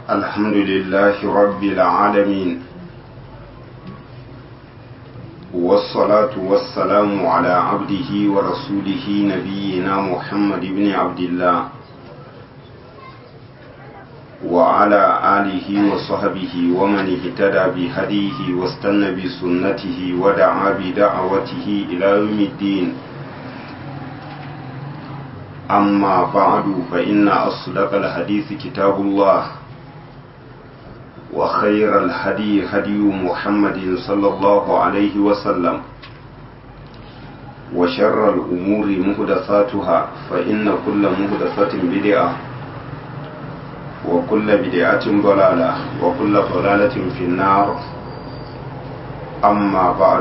الحمد لله رب العالمين والصلاة والسلام على عبده ورسوله نبينا محمد بن عبد الله وعلى آله وصحبه ومن اهتدى بهديه واستنى بسنته ودعا بدعوته إلى يوم الدين أما بعد فإن أصدق الحديث كتاب الله وخير الهدي هدي محمد صلى الله عليه وسلم وشر الأمور مهدثاتها فإن كل مهدثة بدعة وكل بدعة ضلالة وكل ضلالة في النار أما بعد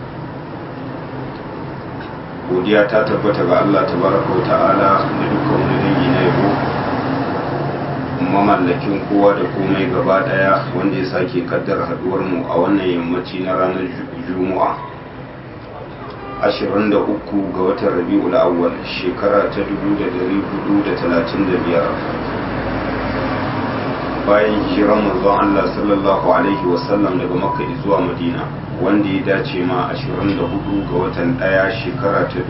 godiya ta tabbata ga Allah tabaraka wa ta'ala da dukkan wani dangi na yabo mamallakin kowa da komai gaba daya wanda ya sake kaddara haduwar mu a wannan yammaci na ranar juma'a 23 ga watan rabi'ul awwal shekara ta 1435 bayan hijiran manzon Allah sallallahu alaihi wasallam daga makka zuwa madina wanda ya dace ma 24 ga watan daya shekara ta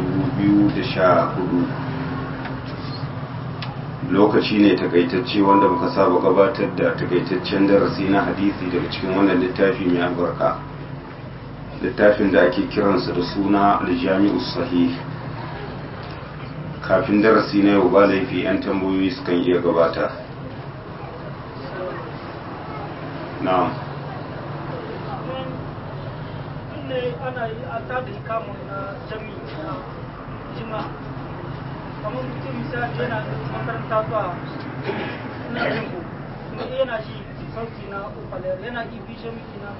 2014 lokaci ne takaitacce wanda muka saba gabatar da takaitaccen darasi na hadisi daga cikin wannan littafi mai albarka littafin da ake kiransa da suna aljami'us sahih kafin darasi na yau ba laifi 'yan tambayoyi sukan iya gabata na'am ne ana yi a tada kamun na jami na jima kamar mutum misali yana makaranta zuwa na jimbo kuma yana shi sauti na ufalar yana ibi jami na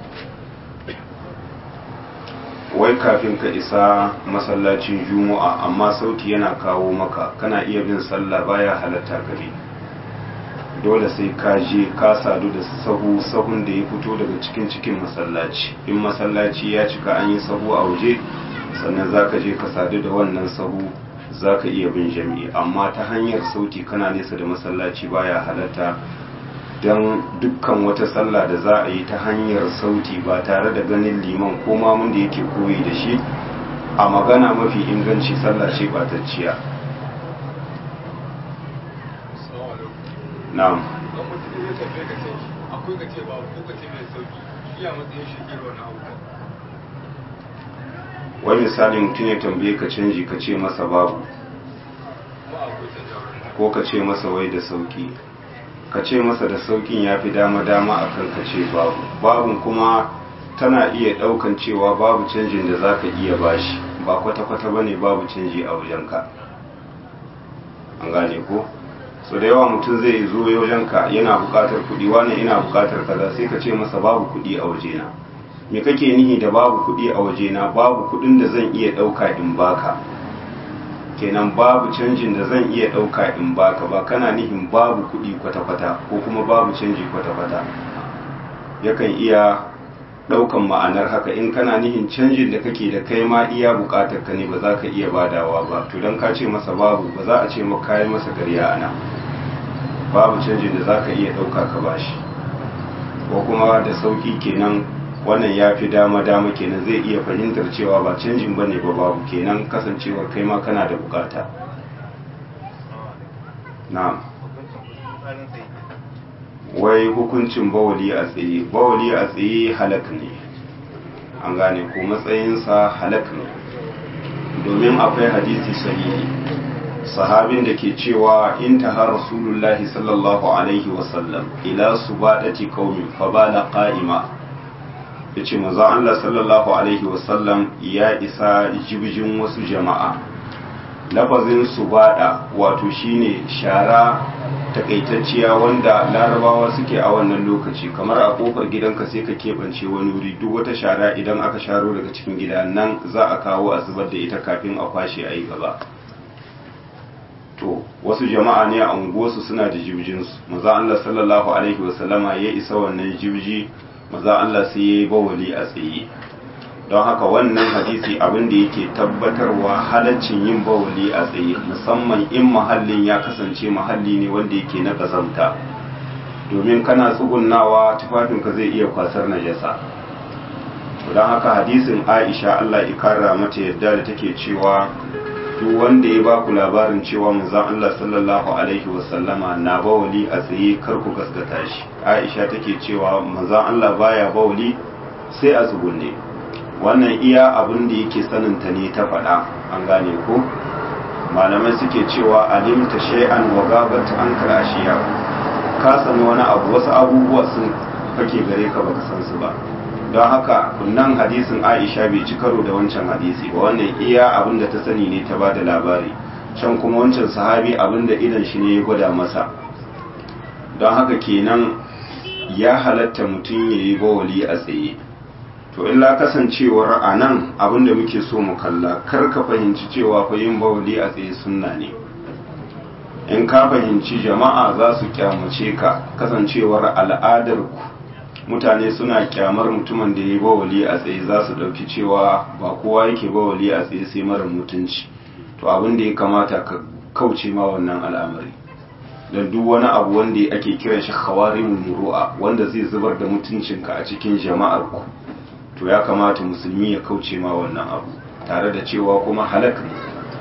wai kafin ka isa masallacin juma'a amma sauti yana kawo maka kana iya bin sallah baya halatta gare dole sai ka je ka sadu da sahu sahun da ya fito daga cikin cikin masallaci in masallaci ya cika an yi sahu a waje sannan za ka je ka sadu da wannan sahu za ka iya bin jami'i amma ta hanyar sauti kana nesa da masallaci baya halatta don dukkan wata sallah da za a yi ta hanyar sauti ba tare da ganin liman ko mamun da yake koyi da shi a magana mafi inganci sallah ce batacciya na'am don mutum ya tafiye ka ce akwai ka ce babu ko ka ce mai sauki shi a matsayin shi ke wani abu wani misali mutum ya tambaye ka canji ka ce masa babu kuma akwai canja wurin ko ka ce masa wai da sauki ka ce masa da saukin ya fi dama-dama a kan ka ce babu babun kuma tana iya ɗaukan cewa babu canjin da za ka iya bashi ba kwata-kwata ba ne babu canji a wajenka an gane ko so da yawa mutum zai zo wajenka yana buƙatar kuɗi wani ina buƙatar kaza sai ka ce masa babu kuɗi a wajena me kake nihi da babu kuɗi a wajena babu kuɗin da zan iya ɗauka in baka kenan babu canjin da zan iya ɗauka in baka ba kana nihin babu kuɗi kwata-kwata ko kuma babu canji kwata-kwata yakan iya ɗaukan ma'anar haka in kana nihin canjin da kake da kai ma iya buƙatar ka ne ba za ka iya badawa ba to don ka ce masa babu ba za a ce maka kayi masa karya ana babu canjin da za ka iya ɗauka ka bashi ko kuma da sauƙi kenan wannan ya fi dama-dama kenan zai iya fahimtar cewa ba canjin ba ne ba babu kenan kasancewar kai ma kana da bukata na'am wai hukuncin bawali a tsaye bawali a tsaye halak ne an gane ko matsayinsa halak ne domin akwai hadisi sahihi sahabin da ke cewa in taha rasulullahi sallallahu alaihi wasallam ila subadati qaumi fa bala qa'ima ya ce maza Allah sallallahu Alaihi wasallam ya isa jibjin wasu jama'a lafazin su bada wato shine shara takaitacciya wanda larabawa suke a wannan lokaci kamar a kofar gidanka sai ka keɓance wani wuri duk wata shara idan aka sharo daga cikin gida nan za a kawo a zubar da ita kafin a kwashe a yi gaba to wasu jama'a ne a unguwarsu suna da jibjinsu maza Allah sallallahu alaihi wasallama ya isa wannan jibji maza Allah sai ya yi bawali a tsaye don haka wannan hadisi abin da yake tabbatarwa halaccin yin bawali a tsaye musamman in mahallin ya kasance mahalli ne wanda yake na ƙazamta domin kana tsugunnawa tufafinka zai iya kwasar najasa don haka hadisin aisha allah ikara mata yadda da take cewa duk wanda ya ba ku labarin cewa manzon allah sallallahu alaihi wasallama na bawali a tsaye kar ku gaskata shi aisha take cewa manzon allah baya bawali sai a tsugunne wannan iya abin da yake saninta ne ta faɗa an gane ko malamai suke cewa alimta shay'an wa gabat an karashiya ka sani wani abu wasu abubuwa sun fake gare ka baka san su ba don haka kunnan hadisin Aisha bai ci karo da wancan hadisi ba wannan iya abin da ta sani ne ta bada labari can kuma wancan sahabi abin da idan shi ne ya gwada masa don haka kenan ya halatta mutum ya yi bawali a tsaye to illa kasancewar a nan abinda muke so mu kalla kar ka fahimci cewa fa yin bawali a tsaye sunna ne in ka fahimci jama'a za su kyamace ka kasancewar al'adar ku mutane suna kyamar mutumin da ya yi bawali a tsaye za su ɗauki cewa ba kowa yake bawali a tsaye sai mara mutunci to abin da ya kamata ka kauce ma wannan al'amari don duk wani abu wanda ake kiran shi khawarimun muru'a wanda zai zubar da mutuncinka a cikin jama'ar ku to ya kamata musulmi ya kauce ma wannan abu tare da cewa kuma halak ne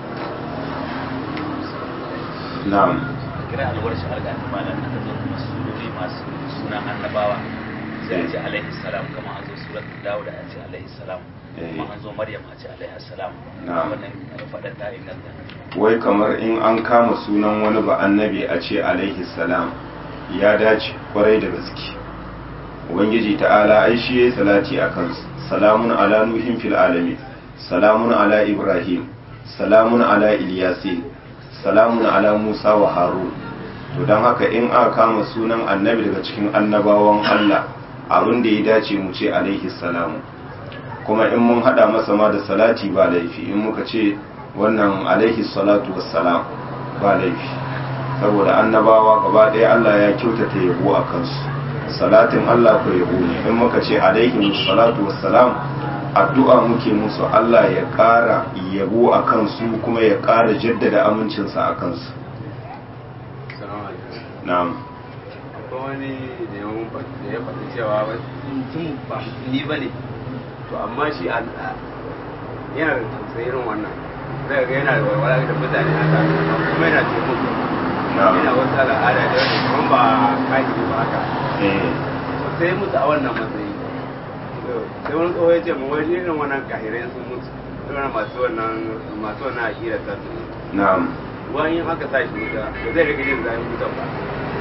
na'am kira alwar shi har gani malam aka zo kuma surori masu suna annabawa sai a ce alaihi salam kama an zo surat dawud a ce alaihi salam kuma an zo maryam a ce alaihi salam Na'am. wannan faɗa ta inganta wai kamar in an kama sunan wani ba annabi a ce alaihi salam ya dace kwarai da gaske ubangiji ta'ala ai shi yayi salati akan su. salamun ala nuhin fil alamin salamun ala ibrahim salamun ala ilyasin salamun ala musa wa harun to don haka in aka kama sunan annabi daga cikin annabawan allah abin da ya dace mu ce alaihi salamu kuma in mun hada masa ma da salati ba laifi in muka ce wannan alaihi salatu wassalam ba laifi saboda annabawa gaba ɗaya Allah ya kyautata yabo a kansu salatin Allah ko yabo ne in muka ce alaihi salatu wassalam addu'a muke musu Allah ya ƙara yabo a kansu kuma ya ƙara jaddada amincinsa a kansu Salamu alaikum. na'am akwai wani da ya mun faɗi da ya faɗi cewa wai mutum ba musulmi ba ne to amma shi a yana da tausayi irin wannan zai ga yana da walwala da mutane haka amma kuma yana taimako Na'am. yana wata al'ada da wani kuma ba kaji ba haka eh to sai mutu a wannan matsayi To, sai wani tsoho ya ce mu wani irin wannan kahirai sun mutu irin masu wannan masu wannan aƙida ta su na'am wani aka sa shi wuta ba zai rika jin zafin wutan ba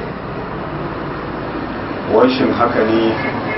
washin haka ne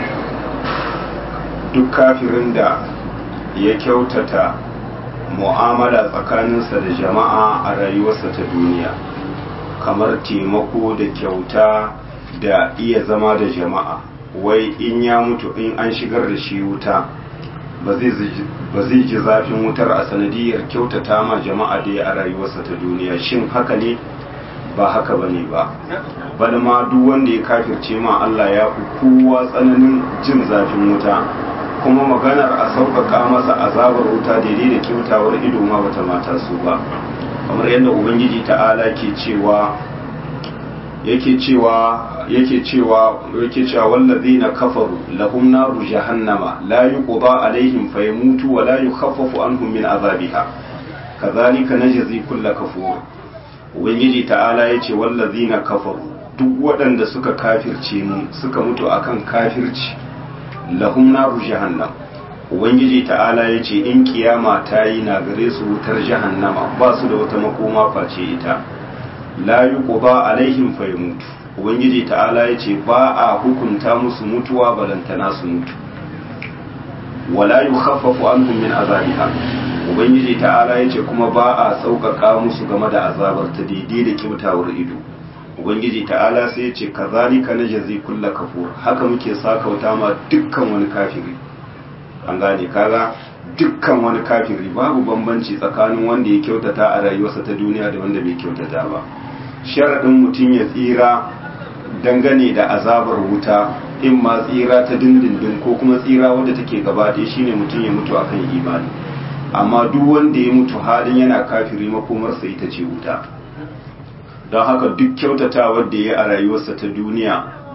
duk kafirin da ya kyautata mu'amala tsakaninsa da jama'a a rayuwarsa ta duniya kamar taimako da kyauta da iya zama da jama'a wai in ya mutu in an shigar da shi wuta ba zai ji- ba zai ji zafin wutar a sanadiyar kyautata ma jama'a da ya a rayuwarsa ta duniya shin haka ne ba haka ba ne ba bal ma duk wanda ya kafirce ma Allah ya fi kowa tsananin jin zafin wuta kuma maganar a sauƙaƙa masa azabar wuta daidai da kyautawar ido ma bata mata su ba kamar yadda ubangiji ta'ala ke cewa yake cewa yake cewa yake cewa wallazina kafaru lahum naru jahannama la yuqda alaihim fayamutu wa la yukhaffafu anhum min azabiha kadhalika najzi kull kafur ubangiji ta'ala yace wallazina kafaru duk waɗanda suka kafirce mu suka mutu akan kafirci lahum naru jahannam ubangiji ta'ala yace in kiyama ta yi na gare su wutar jahannama ba su da wata makoma face ita la yuqda alaihim fayamutu ubangiji ta'ala yace ba a hukunta musu mutuwa balantana su mutu wala yukhaffafu anhum min azabiha ubangiji ta'ala yace kuma ba a sauƙaƙa musu game da azabar ta daidai da kyautawar ido ubangiji ta'ala sai yace kazalika najzi kulla kafur haka muke sakauta ma dukkan wani kafiri an gane kaga dukkan wani kafiri babu bambanci tsakanin wanda ya kyautata a rayuwarsa ta duniya da wanda bai kyautata ba sharaɗin mutum ya tsira dangane da azabar wuta in ma tsira ta dindindin ko kuma tsira wadda take gaba ɗaya shine mutum ya mutu akan imani amma duk wanda ya mutu halin yana kafiri makomarsa ita ce wuta don haka duk kyautatawar da ya a rayuwarsa ta duniya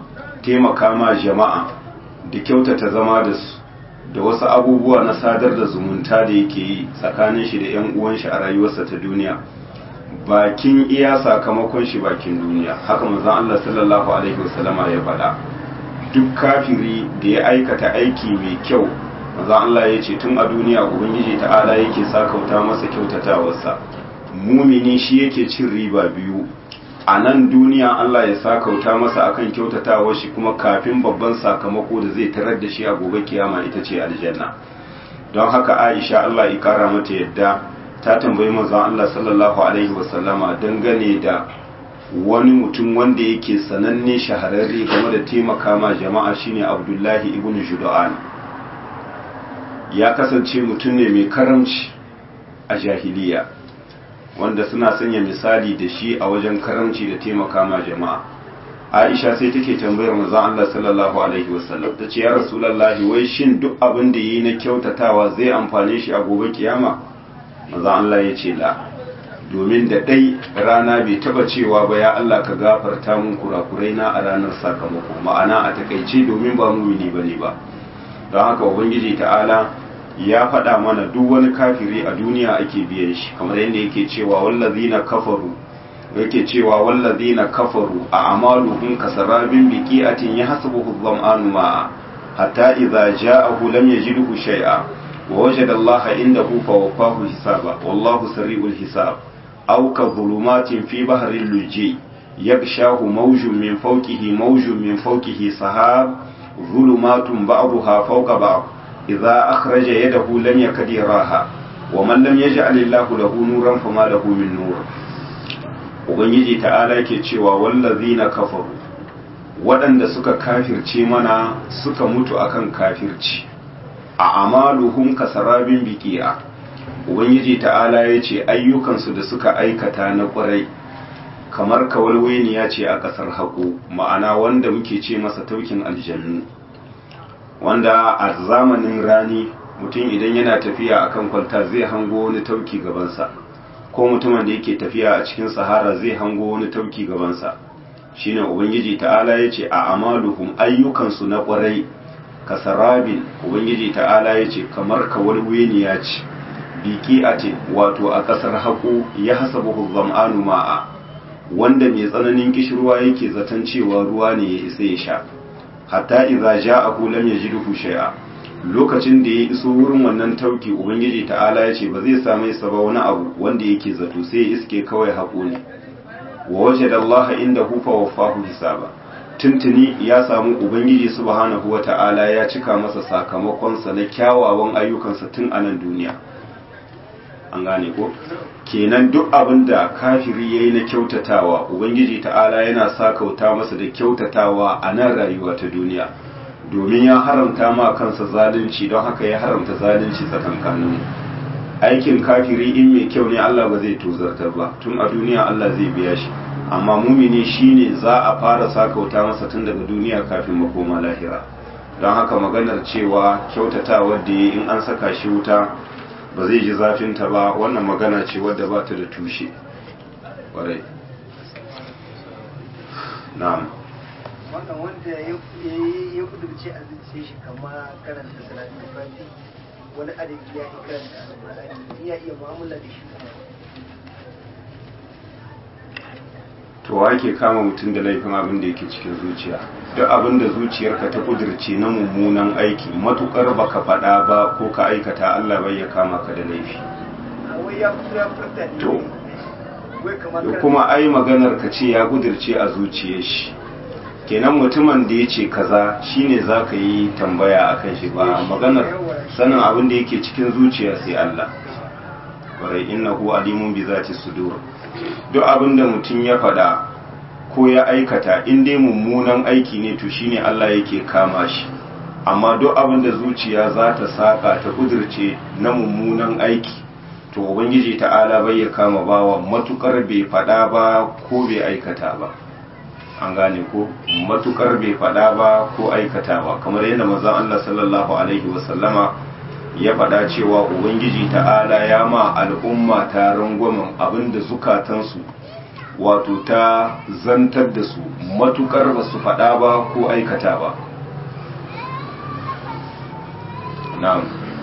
taimaka ma jama'a da kyautata zama da su da wasu abubuwa na sadar da zumunta da yake yi tsakanin shi da 'yan uwan shi a rayuwarsa ta duniya bakin iya sakamakon shi bakin duniya haka manzon Allah sallallahu alaihi wasallama ya faɗa duk kafiri da ya aikata aiki mai kyau manzon Allah ya ce tun a duniya ubangiji ta'ala yake sakauta masa kyautatawarsa mumini shi yake cin riba biyu a nan duniya Allah ya sakauta masa akan kyautatawar shi kuma kafin babban sakamako da zai tarar da shi a gobe kiyama ita ce aljanna don haka Aisha Allah ya kara mata yadda ta tambayi manzon Allah sallallahu alaihi wasallama dangane da wani mutum wanda yake sananne shahararre game da taimaka ma jama'a shine Abdullahi ibn Judu'an ya kasance mutum ne mai karamci a jahiliya wanda suna sanya misali da shi a wajen karamci da taimaka ma jama'a aisha sai take tambayar manzon Allah sallallahu alaihi wasallam ta ce ya rasulullahi wai shin duk abin da yi na kyautatawa zai amfane shi a gobe kiyama manzon Allah ya ce la domin da dai rana bai taba cewa ba ya Allah ka gafarta mun kurakurai na a ranar sakamako ma'ana a takaice domin ba mumini bane ba don haka ubangiji ta'ala ya faɗa mana duk wani kafiri a duniya ake biyan shi kamar yadda yake cewa wallazina kafaru yake cewa wallazina kafaru a amaluhum kasarabin biqi'atin yahsabuhu dhama'anu ma'a hatta idza ja'ahu lam yajidhu shay'a wa wajada Allah indahu fawaffahu hisaba wallahu sari'ul hisab aw ka dhulumatin fi bahril luji yaghshahu mawjun min fawqihi mawjun min fawqihi sahab ظلمات بعضها فوق بعض إذا أخرج يده لم يكد يراها ومن لم يجعل الله له نورا فما له من نور ubangiji ta'ala yake cewa wallazina kafaru waɗanda suka kafirce mana suka mutu akan kafirci a amaluhum kasarabin biqi'a ubangiji ta'ala yace ayyukansu da suka aikata na ƙwarai kamar kawalweniya ce a ƙasar haƙo ma'ana wanda muke ce masa taukin aljannu wanda a zamanin rani mutum idan yana tafiya a kan kwalta zai hango wani tauki gabansa ko mutumin da yake tafiya a cikin sahara zai hango wani tauki gabansa shine ubangiji ta'ala ya ce a amaluhum ayyukansu na ƙwarai kasarabin ubangiji ta'ala ya ce kamar kawalweniya ce biki a ce wato a ƙasar haƙo ya hasabu zam'anu ma'a wanda mai tsananin kishirwa yake zaton cewa ruwa ne ya isa ya sha hatta idza ja'ahu lam yajidhu shay'a lokacin da ya iso wurin wannan tauki ubangiji ta'ala ya ce ba zai same sa ba wani abu wanda yake zato sai ya iske kawai haƙo ne wa wajada Allah indahu fa waffahu hisaba tuntuni ya samu ubangiji subhanahu wata'ala ya cika masa sakamakon sa na kyawawan ayyukansa tun a nan duniya an gane ko kenan duk abin da kafiri ya yi na kyautatawa ubangiji ta'ala yana sakauta masa da kyautatawa a nan rayuwa ta duniya domin ya haramta ma kansa zalunci don haka ya haramta zalunci tsakankanin aikin kafiri in mai kyau ne Allah ba zai tozartar ba tun a duniya Allah zai biya shi amma mumini shine za a fara sakauta masa tun daga duniya kafin makoma lahira don haka maganar cewa kyautatawar da ya in an saka shi wuta ba zai ji zafinta ba wannan magana ce wadda ba ta da tushe ƙwarai na'am wannan wanda ya kudurce a zuciya shi kama karanta salatin fati wani adadi ya yi karanta alƙur'ani ya iya mu'amala da shi to wake kama mutum da laifin abin da yake cikin zuciya duk abin da zuciyarka ta kudirce na mummunan aiki matukar baka faɗa ba ko ka aikata Allah bai ya kama ka da laifi wai ya fito ya furta ne To. wai kamar da karanta- kuma ai maganar ka ce ya kudirce a zuciyar shi kenan mutumin da ya ce kaza shine za ka yi tambaya a kan shi ba maganar sanin abin da yake cikin zuciya sai Allah ƙwarai innahu alimun bi zati sudur duk abin da mutum ya faɗa ko ya aikata in dai mummunan aiki ne to shine Allah yake kama shi amma duk abin da zuciya za ta saka ta kudirce na mummunan aiki to ubangiji ta'ala bai ya kama bawa matukar bai faɗa ba ko bai aikata ba an gane ko matukar bai faɗa ba ko aikatawa kamar yadda manzon Allah sallallahu alaihi wasallama ya faɗa cewa ubangiji ta'ala ya ma al'umma ta rangwamen abinda zukatansu wato ta zantar da su matukar ba su faɗa ba ko aikata ba na'am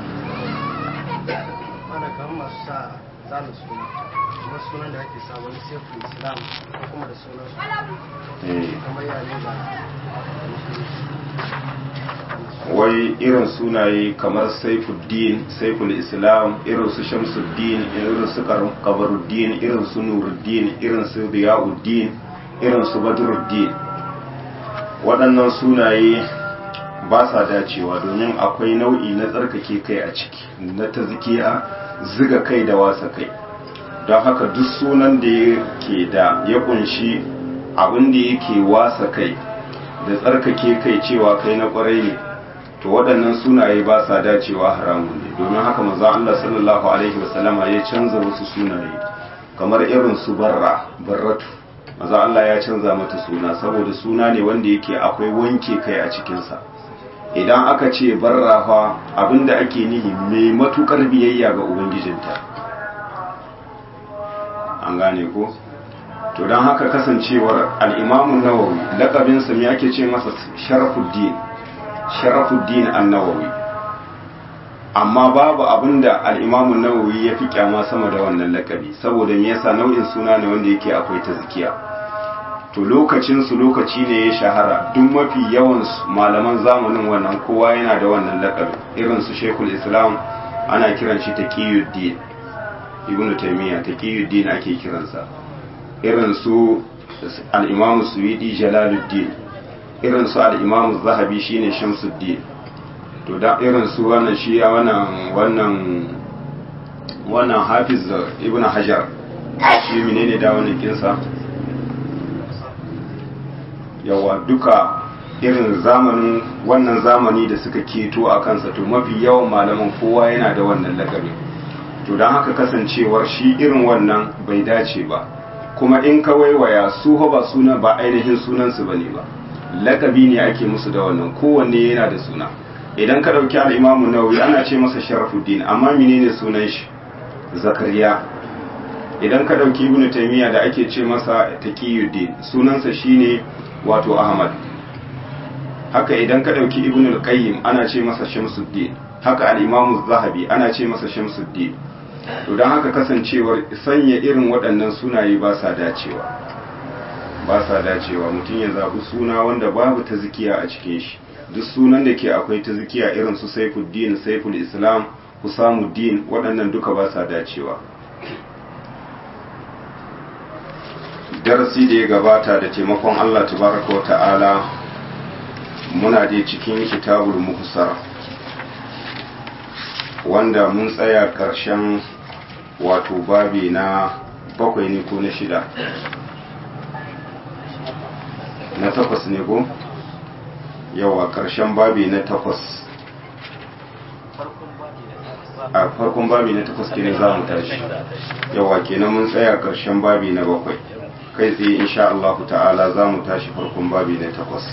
ana kamar masu sa zanen suna kuma sunan da ake sa wani seful islam ko kuma da sunan su eh kamar yare ba wai irin sunaye kamar saifuddin saiful islam irin su shamsuddin irin su kabaruddin irin su nuruddin irin su riyauddin irin su badruddin waɗannan sunaye ba sa dacewa domin akwai nau'i na tsarkake kai a ciki na ta zikiya ziga kai da wasa kai don haka duk sunan da yake da ya kunshi abin da yake wasa kai da tsarkake kai cewa kai na kwarai ne to waɗannan sunaye ba sa dacewa haramun ne domin haka maza Allah sallallahu alaihi wasallama ya canza wasu sunaye kamar irin su barra barratu maza Allah ya canza mata suna saboda suna ne wanda yake akwai wanke kai a cikinsa idan aka ce barra fa abinda ake nihi mai matukar biyayya ga ubangijinta an gane ko to don haka kasancewar al'imamun nawawi laƙabinsa me ake ce masa sharafuddin sharafuddin annawawi amma babu abinda al'imamun nawawi ya fi kyama sama da wannan lakabi saboda me yasa nau'in suna ne wanda yake akwai ta zikiya to lokacinsu lokaci ne ya shahara duk mafi yawan malaman zamanin wannan kowa yana da wannan lakabi irin su shekul islam ana kiran shi taqiyuddin ibnu taymiya taqiyuddin ake kiransa irin su al-imam suwidi jalaluddin irin su al-imam zahabi shine shamsuddin to da irin su wannan shi wannan wannan wannan hafiz ibnu hajar shi menene da wannan kinsa yawa duka irin zamanin wannan zamani da suka keto a kansa to mafi yawan malaman kowa yana da wannan lakabi to don haka kasancewar shi irin wannan bai dace ba kuma in ka waiwaya su ba suna ba ainihin sunansu ba ne ba lakabi ne ake musu da wannan kowanne yana da suna idan ka ɗauki al'imamu nawawi ana ce masa sharafuddin amma menene sunan shi zakariya idan ka ɗauki ibnu taymiya da ake ce masa taqiyuddin sunansa shine wato ahmad haka idan ka ɗauki ibn al-qayyim ana ce masa shamsuddin haka al-imam zahabi ana ce masa shamsuddin to don haka kasancewar sanya irin waɗannan sunaye ba sa dacewa ba sa dacewa mutum ya zaɓi suna wanda babu ta zikiya a cikin shi duk sunan da ke akwai ta zikiya irin su saifuddin saiful islam husamuddin waɗannan duka ba sa dacewa darasi da ya gabata da taimakon Allah tabaraka wa ta'ala muna da cikin kitabul muhsar wanda mun tsaya ƙarshen wato babi na bakwai ne ko na shida na takwas ne ko yawa ƙarshen babi na takwas a farkon babi na takwas kenan za mu tashi yawa kenan mun tsaya ƙarshen babi na bakwai kai tsaye insha Allah ta'ala za mu tashi farkon babi na takwas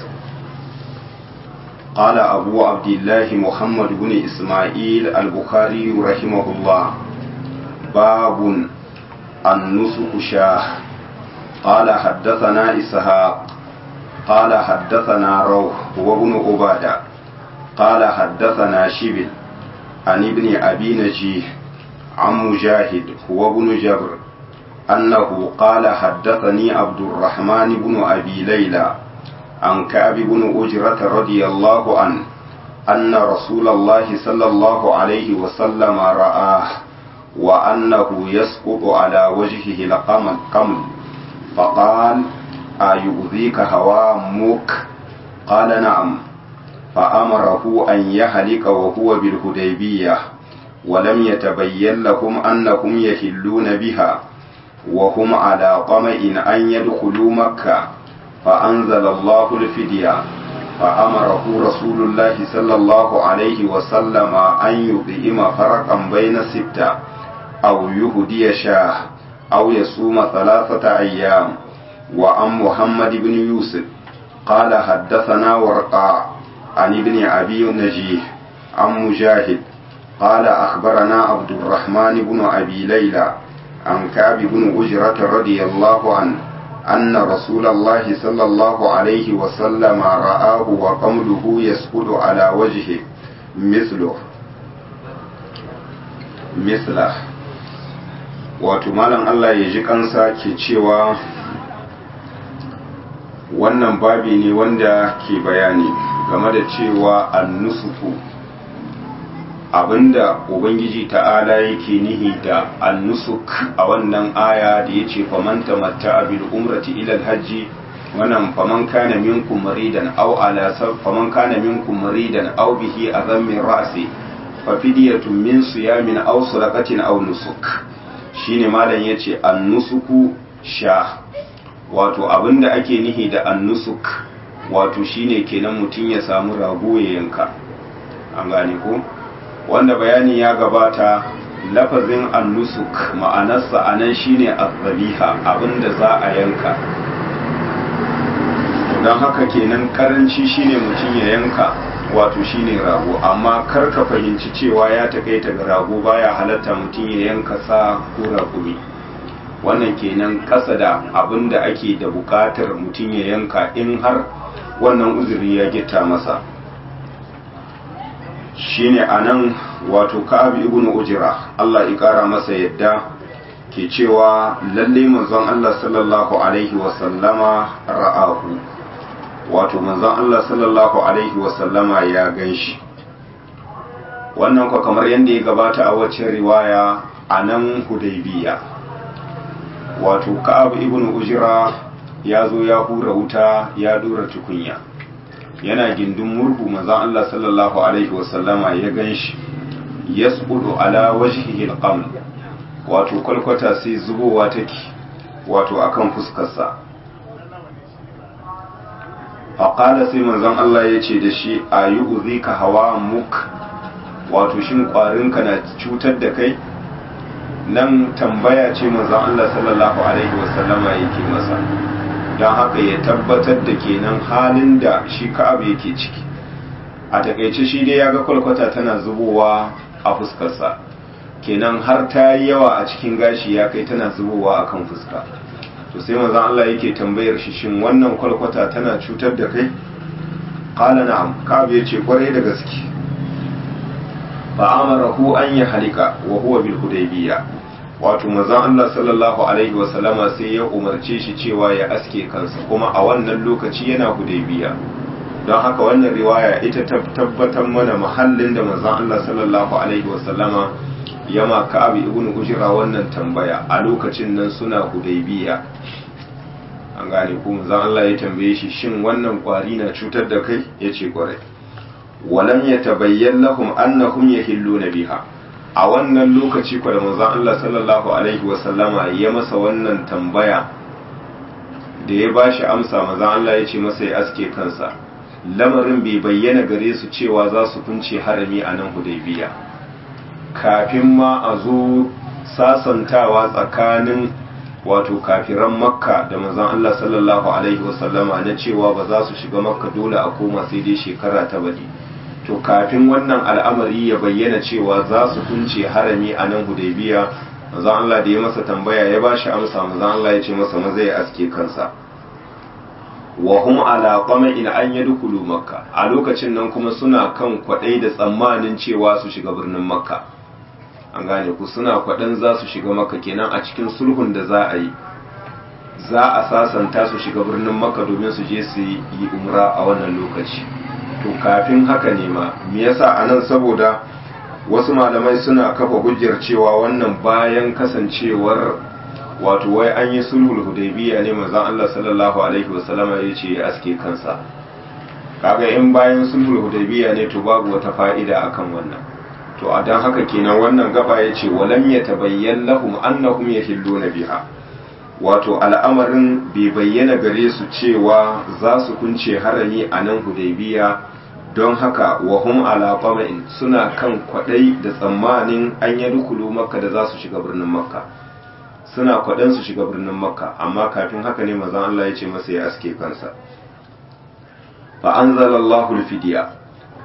قال أبو عبد الله محمد بن إسماعيل البخاري رحمه الله باب النسك شاه قال حدثنا إسحاق قال حدثنا روح وابن عبادة قال حدثنا شبل عن ابن أبي نجيه عن مجاهد وابن جبر أنه قال حدثني عبد الرحمن بن أبي ليلى عن كعب بن أجرة رضي الله عنه أن رسول الله صلى الله عليه وسلم رآه وأنه يسقط على وجهه القمل قمل فقال أيؤذيك هوامك قال نعم فأمره أن يهلك وهو بالهديبية ولم يتبين لهم أنهم يهلون بها وهم على طمع أن يدخلوا مكة فأنزل الله الفدية فأمره رسول الله صلى الله عليه وسلم أن يطعم فرقا بين ستة أو يهدي شاه أو يصوم ثلاثة أيام وعن محمد بن يوسف قال حدثنا ورقاء عن ابن أبي نجيه عن مجاهد قال أخبرنا عبد الرحمن بن أبي ليلى عن كعب بن أجرة رضي الله عنه أن رسول الله صلى الله عليه وسلم رآه وقمله يسقط على وجهه مثله مثله wato malam Allah ya ji kansa ke cewa wannan babi ne wanda ke bayani game da cewa annusuku abinda ubangiji ta'ala yake nihi da annusuk a wannan aya da ya ce faman tamatta bil umrati ila hajji wannan faman kana minkum maridan aw ala faman kana minkum maridan aw bihi azam min ra'si fa fidyatun min siyamin aw sadaqatin aw nusuk shine malam yace annusuku sha wato abinda ake nihi da annusuk wato shine kenan mutum ya samu rago ya yanka an gane ko wanda bayani ya gabata lafazin annusuk ma'anarsa anan shine azzabiha abinda za a yanka don haka kenan karanci shine mutum ya yanka wato shine rago amma kar ka fahimci cewa ya takaita ga rago baya halatta mutum ya yanka sa ko raƙumi wannan kenan ƙasa da abin da ake da buƙatar mutum ya yanka in har wannan uzuri ya gita masa shine anan wato ka'ab ibn ujra Allah ya ƙara masa yadda ke cewa lalle manzon Allah sallallahu alaihi wa sallama ra'ahu wato manzon Allah sallallahu alaihi wa sallama ya ganshi wannan kwa kamar yadda ya gabata a wacce riwaya a nan hudaybiya wato ka'ab ibn ujra ya zo ya hura wuta ya dora tukunya yana gindin murhu manzon Allah sallallahu alaihi wa sallama ya ganshi yasqudu ala wajhihi alqaml wato kwalkwata sai zubowa take wato akan fuskarsa faƙala sai manzon Allah ya ce da shi a yi uzika hawa muk wato shin ƙwarinka na cutar da kai nan tambaya ce manzon Allah sallallahu alaihi wasallama yake masa don haka ya tabbatar da kenan halin da shi ka'ab yake ciki a takaice shi dai ya ga kwalkwata tana zubowa a fuskarsa kenan har ta yi yawa a cikin gashi ya kai tana zubowa a kan fuska to sai manzon Allah yake tambayar shi shin wannan kwalkwata tana cutar da kai qala na'am ka'ab yace kwarai da gaske fa amarahu an ya halika wa huwa bil hudaybiyya wato manzon Allah sallallahu alaihi wa sallama sai ya umarce shi cewa ya aske kansa kuma a wannan lokaci yana hudaybiyya don haka wannan riwaya ita tabbatar mana mahallin da manzon Allah sallallahu alaihi wa sallama yama ka'ab ibn ujra wannan tambaya a lokacin nan suna hudaybiya an gane ko manzon Allah ya tambaye shi shin wannan kwari na cutar da kai yace kwarai walam yatabayyan lahum annahum yahilluna biha a wannan lokaci ko da manzon Allah sallallahu alaihi wa sallama ya masa wannan tambaya da ya bashi amsa manzon Allah ya ce masa ya aske kansa lamarin bai bayyana gare su cewa za su kunce harami a nan hudaybiya kafin ma a zo sasantawa tsakanin wato kafiran makka da manzon Allah sallallahu alaihi wasallama na cewa ba za su shiga makka dole a koma sai dai shekara ta bari to kafin wannan al'amari ya bayyana cewa za su kunce harami a nan hudaybiya manzon Allah da ya masa tambaya ya ba shi amsa manzon Allah ya ce masa maza ya aske kansa wa hum ala qama'in an yadkhulu makka a lokacin nan kuma suna kan kwadai da tsammanin cewa su shiga birnin makka an gane ku suna kwaɗan za su shiga maka kenan a cikin sulhun da za a yi za a sasanta su shiga birnin maka domin su je su yi umra a wannan lokaci to kafin haka ne ma me yasa a nan saboda wasu malamai suna kafa hujjar cewa wannan bayan kasancewar wato wai an yi sulhul hudaybiya ne manzon Allah sallallahu alaihi wasallama ya ce ya aske kansa kaga in bayan sulhul hudaybiya ne to babu wata fa'ida akan wannan to a don haka kenan wannan gaba ya ce walam ya tabayyan lahum annahum yahilluna biha wato al'amarin bai bayyana gare su cewa za su kunce harami a nan hudaybiya don haka wa hum ala qama'in suna kan kwadai da tsammanin an yi dukulu makka da za su shiga birnin makka suna kwadan su shiga birnin makka amma kafin haka ne manzon Allah ya ce masa ya aske kansa fa anzalallahu al-fidya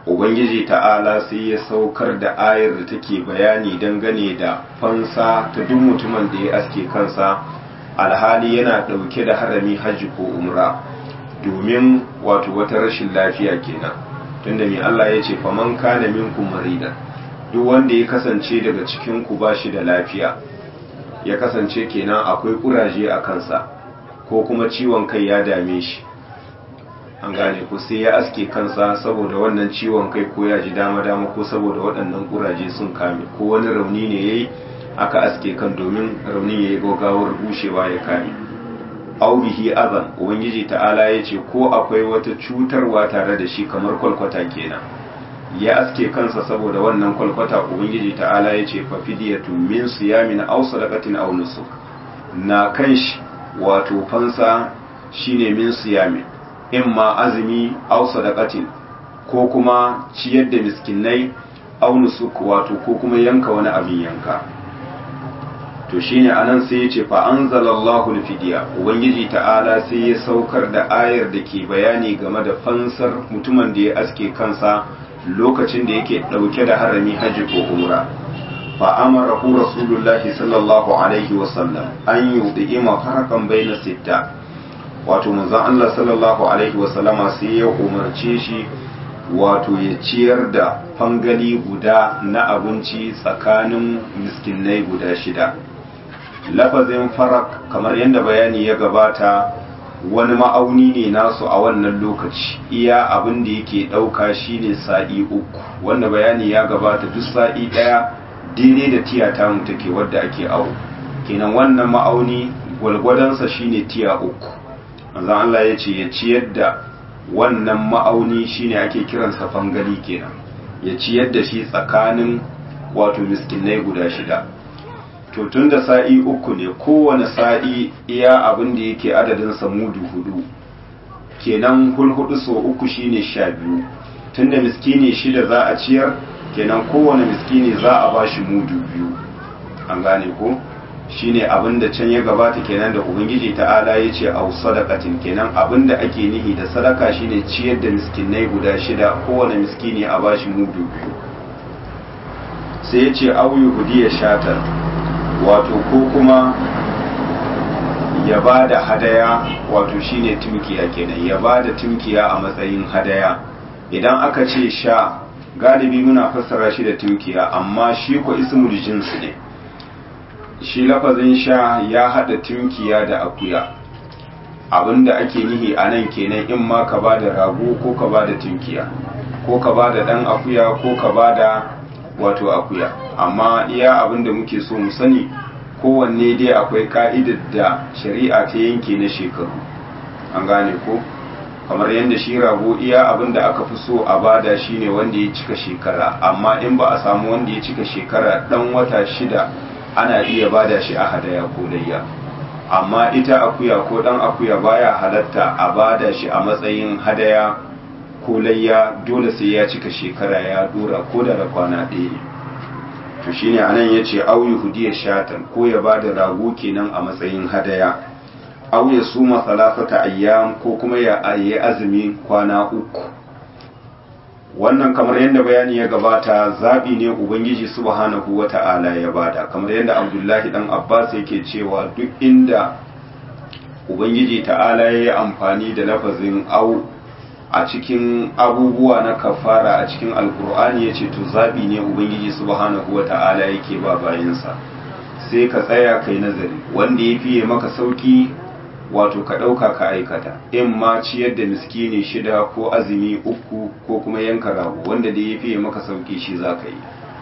ubangiji ta'ala sai ya saukar da ayar da take bayani dangane da fansa ta duk mutumin da ya aske kansa alhali yana ɗauke da harami hajji ko umra domin wato wata rashin lafiya kenan tunda mai Allah ya ce faman kana minkum marida duk wanda ya kasance daga cikin ku bashi da lafiya ya kasance kenan akwai kuraje a kansa ko kuma ciwon kai ya dame shi an gane ko sai ya aske kansa saboda wannan ciwon kai ko ya ji dama-dama ko saboda waɗannan kuraje sun kame ko wani rauni ne ya yi aka aske kan domin raunin ya yi gagawar bushewa ya kame aubihi azan ubangiji ta'ala ya ce ko akwai wata cutarwa tare da shi kamar kwalkwata kenan ya aske kansa saboda wannan kwalkwata ubangiji ta'ala ya ce fa fidiyatu min siyamin aw sadaqatin aw nusuk na kan shi wato fansa shine min siyamin in ma azumi aw sadaqatin ko kuma ciyar da miskinai aw nusuk wato ko kuma yanka wani abin yanka to shine anan sai ya ce fa anzalallahu alfidiya ubangiji ta'ala sai ya saukar da ayar da ke bayani game da fansar mutumin da ya aske kansa lokacin da yake dauke da harami hajji ko umra fa amarahu rasulullahi sallallahu alaihi wasallam an yudima farakan baina sitta wato manzon Allah sallallahu alaihi wasallama sai ya umarce shi wato ya ciyar da fangali guda na abinci tsakanin miskinai guda shida lafazin farak kamar yadda bayani ya gabata wani ma'auni ne nasu a wannan lokaci iya abin da yake ɗauka shine sa'i uku wanda bayani ya gabata duk sa'i ɗaya daidai da tiya ta take wadda ake awo kenan wannan ma'auni gwalgwadonsa shine tiya uku manzon Allah ya ce ya ciyar da wannan ma'auni shine ake kiransa fangali kenan ya ciyar da shi tsakanin wato miskinai guda shida to tun da sa'i uku ne kowane sa'i iya abin da yake adadinsa mudu hudu kenan hulhudu so uku shine sha biyu tun da miskini shida za a ciyar kenan kowane miskini za a ba shi mudu biyu an gane ko shine abin da can ya gabata kenan da ubangiji ta'ala ya ce au sadakatin kenan abin da ake nihi da sadaka shine ciyar da miskinai guda shida kowane miskini a ba shi mudu biyu sai ya ce au yuhudiya shatar wato ko kuma ya ba da hadaya wato shine timkiya kenan ya ba da timkiya a matsayin hadaya idan aka ce sha galibi muna fassara shi da timkiya amma shi ko ismul jinsi ne shi lafazin sha ya hada timkiya da akuya abinda ake nihi a nan kenan in ma ka ba da rago ko ka ba da timkiya ko ka ba da dan akuya ko ka ba da wato akuya amma iya abin da muke so mu sani kowanne dai akwai ka'idar da shari'a ta yanke na shekaru an gane ko kamar yadda shi rago iya abin da aka fi so a bada shine wanda ya cika shekara amma in ba a samu wanda ya cika shekara dan wata shida ana iya bada shi a hadaya ko layya amma ita akuya ko dan akuya baya halatta a bada shi a matsayin hadaya ko layya dole sai ya cika shekara ya dora ko da da kwana ɗaya ne to shine anan yace au yuhudiya shatan ko ya bada rago kenan a matsayin hadaya au ya suma salasata ayyam ko kuma ya yi azumi kwana uku wannan kamar yadda bayani ya gabata zabi ne ubangiji subhanahu wata'ala ya bada kamar yadda abdullahi dan abbas yake cewa duk inda ubangiji ta'ala ya yi amfani da lafazin au a cikin abubuwa na kafara a cikin alkur'ani ya ce to zaɓi ne ubangiji subhanahu wa ta'ala yake ba bayansa sai ka tsaya kai nazari wanda ya fiye maka sauki wato ka ɗauka ka aikata in ma ciyar da miskini shida ko azumi uku ko kuma yanka rago wanda da ya fiye maka sauki shi za ka yi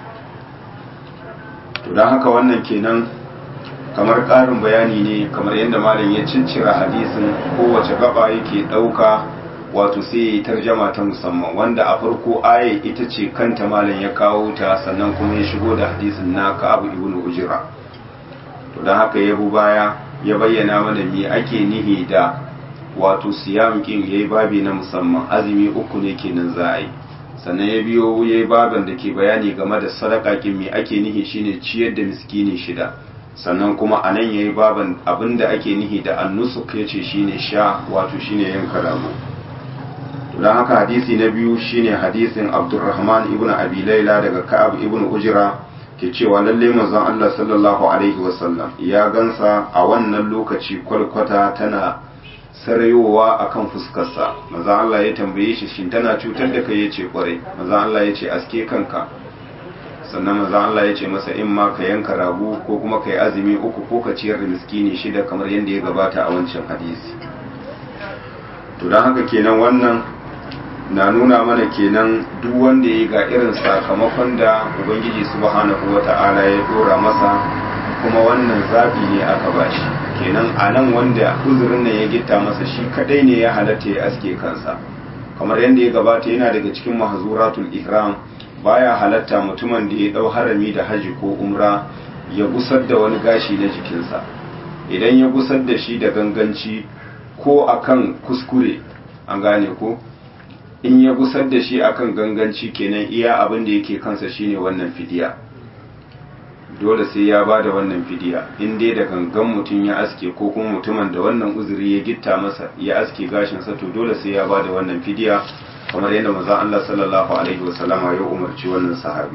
to don haka wannan kenan kamar ƙarin bayani ne kamar yadda malam ya ciccira hadisin kowace gaba yake ɗauka wato sai ya yi tarjama ta musamman wanda a farko aya ita ce kanta malam ya kawo ta sannan kuma ya shigo da hadisin na ka'abu ibn ujira to don haka ya bu baya ya bayyana mana me ake nihi da wato siyam kin yayi babi na musamman azumi uku ne kenan za a yi sannan ya biyo yayi baban da ke bayani game da sadaka kin me ake nihi shine ciyar da miskini shida sannan kuma anan yayi baban abinda ake nihi da annusuk yace shine sha wato shine yanka rago don haka hadisi na biyu shine hadisin abdurrahman ibn abi laila daga ka'ab ibn ujra ke cewa lalle manzon Allah sallallahu alaihi wasallam ya gansa a wannan lokaci kwalkwata tana sarayowa akan fuskarsa manzon Allah ya tambaye shi shin tana cutar da kai yace kwarai manzon Allah ya ce aske kanka sannan manzon Allah ya ce masa in ma ka yanka rago ko kuma ka yi azumi uku ko ka ciyar da miskini shida kamar yadda ya gabata a wancan hadisi to don haka kenan wannan na nuna mana kenan duk wanda ya ga irin sakamakon da ubangiji subhanahu wata'ala ya dora masa kuma wannan zabi ne aka bashi kenan a nan wanda uzurin nan ya gitta masa shi kadai ne ya halatta ya aske kansa kamar yadda ya gabata yana daga cikin mahzuratul ihram baya halatta mutumin da ya dau harami da haji ko umra ya gusar da wani gashi na jikinsa idan ya gusar da shi da ganganci ko akan kuskure an gane ko in ya gusar da shi akan ganganci kenan iya abin da yake kansa shine wannan fidiya dole sai ya bada wannan fidiya in dai da gangan mutum ya aske ko kuma mutumin da wannan uzuri ya gitta masa ya aske gashinsa to dole sai ya bada wannan fidiya kamar yadda manzon Allah sallallahu alaihi wasallama ya umarci wannan sahabi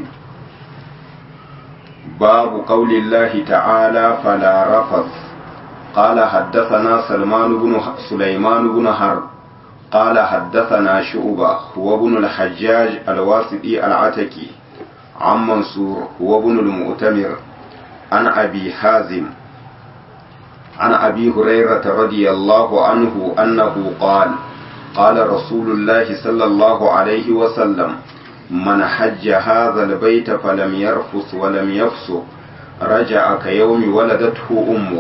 babu qaulillahi ta'ala fala rafath قال حدثنا سلمان بن سليمان بن حرب قال حدثنا شعبة هو ابن الحجاج الواسطي العتكي عن منصور هو ابن المؤتمر عن أبي حازم عن أبي هريرة رضي الله عنه أنه قال قال رسول الله صلى الله عليه وسلم من حج هذا البيت فلم يرفث ولم يفسق رجع كيوم ولدته أمه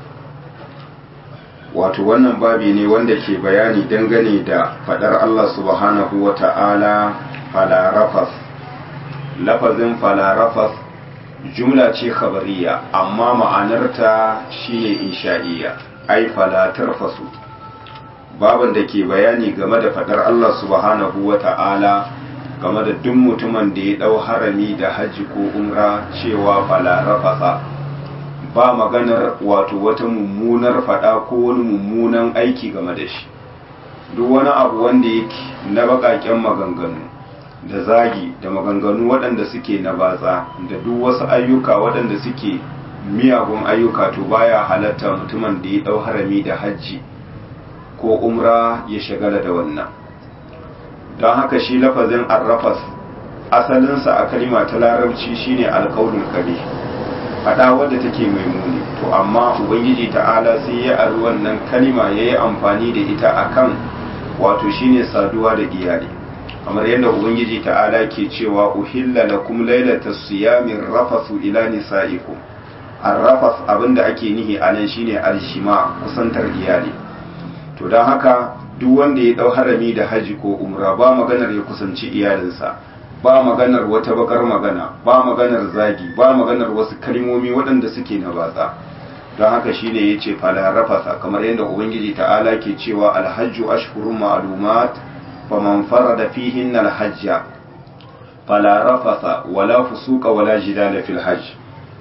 wato wannan babi ne wanda ke bayani dangane da fadar Allah subhanahu wa ta'ala falarafas lafazin falarafas jumla ce khabariya amma ma'anarta shine insha'iyya ai falatarfasu baban da ke bayani game da fadar Allah subhanahu wa ta'ala game da duk mutumin da ya dau harami da hajji ko umra cewa falarafasa ba maganar wato wata mummunar fada ko wani mummunan aiki game da shi duk wani abu wanda yake na bakaken maganganu da zagi da maganganu waɗanda suke na batsa da duk wasu ayyuka waɗanda suke miyagun ayyuka to baya halatta mutumin da ya ɗau harami da hajji ko umra ya shagala da wannan don haka shi lafazin arrafas asalinsa a kalima ta larabci shine alkaulul kabih faɗa wadda take mai muni to amma ubangiji ta'ala sai ya ari wannan kalima ya yi amfani da ita akan wato shine saduwa da iyali kamar yadda ubangiji ta'ala ke cewa uhilla lakum lailata siyamin rafasu ila nisaikum arrafas abinda ake nihi anan shine alshima kusantar iyali to don haka duk wanda ya dau harami da haji ko umra ba maganar ya kusanci iyalinsa ba maganar wata bakar magana ba maganar zagi ba maganar wasu kalmomi waɗanda suke na batsa don haka shine yace fala rafasa kamar yadda ubangiji ta'ala ke cewa alhajju ashhurun ma'lumat faman farada fihinna alhajja fala rafasa wala fusuqa wala jidala fil hajj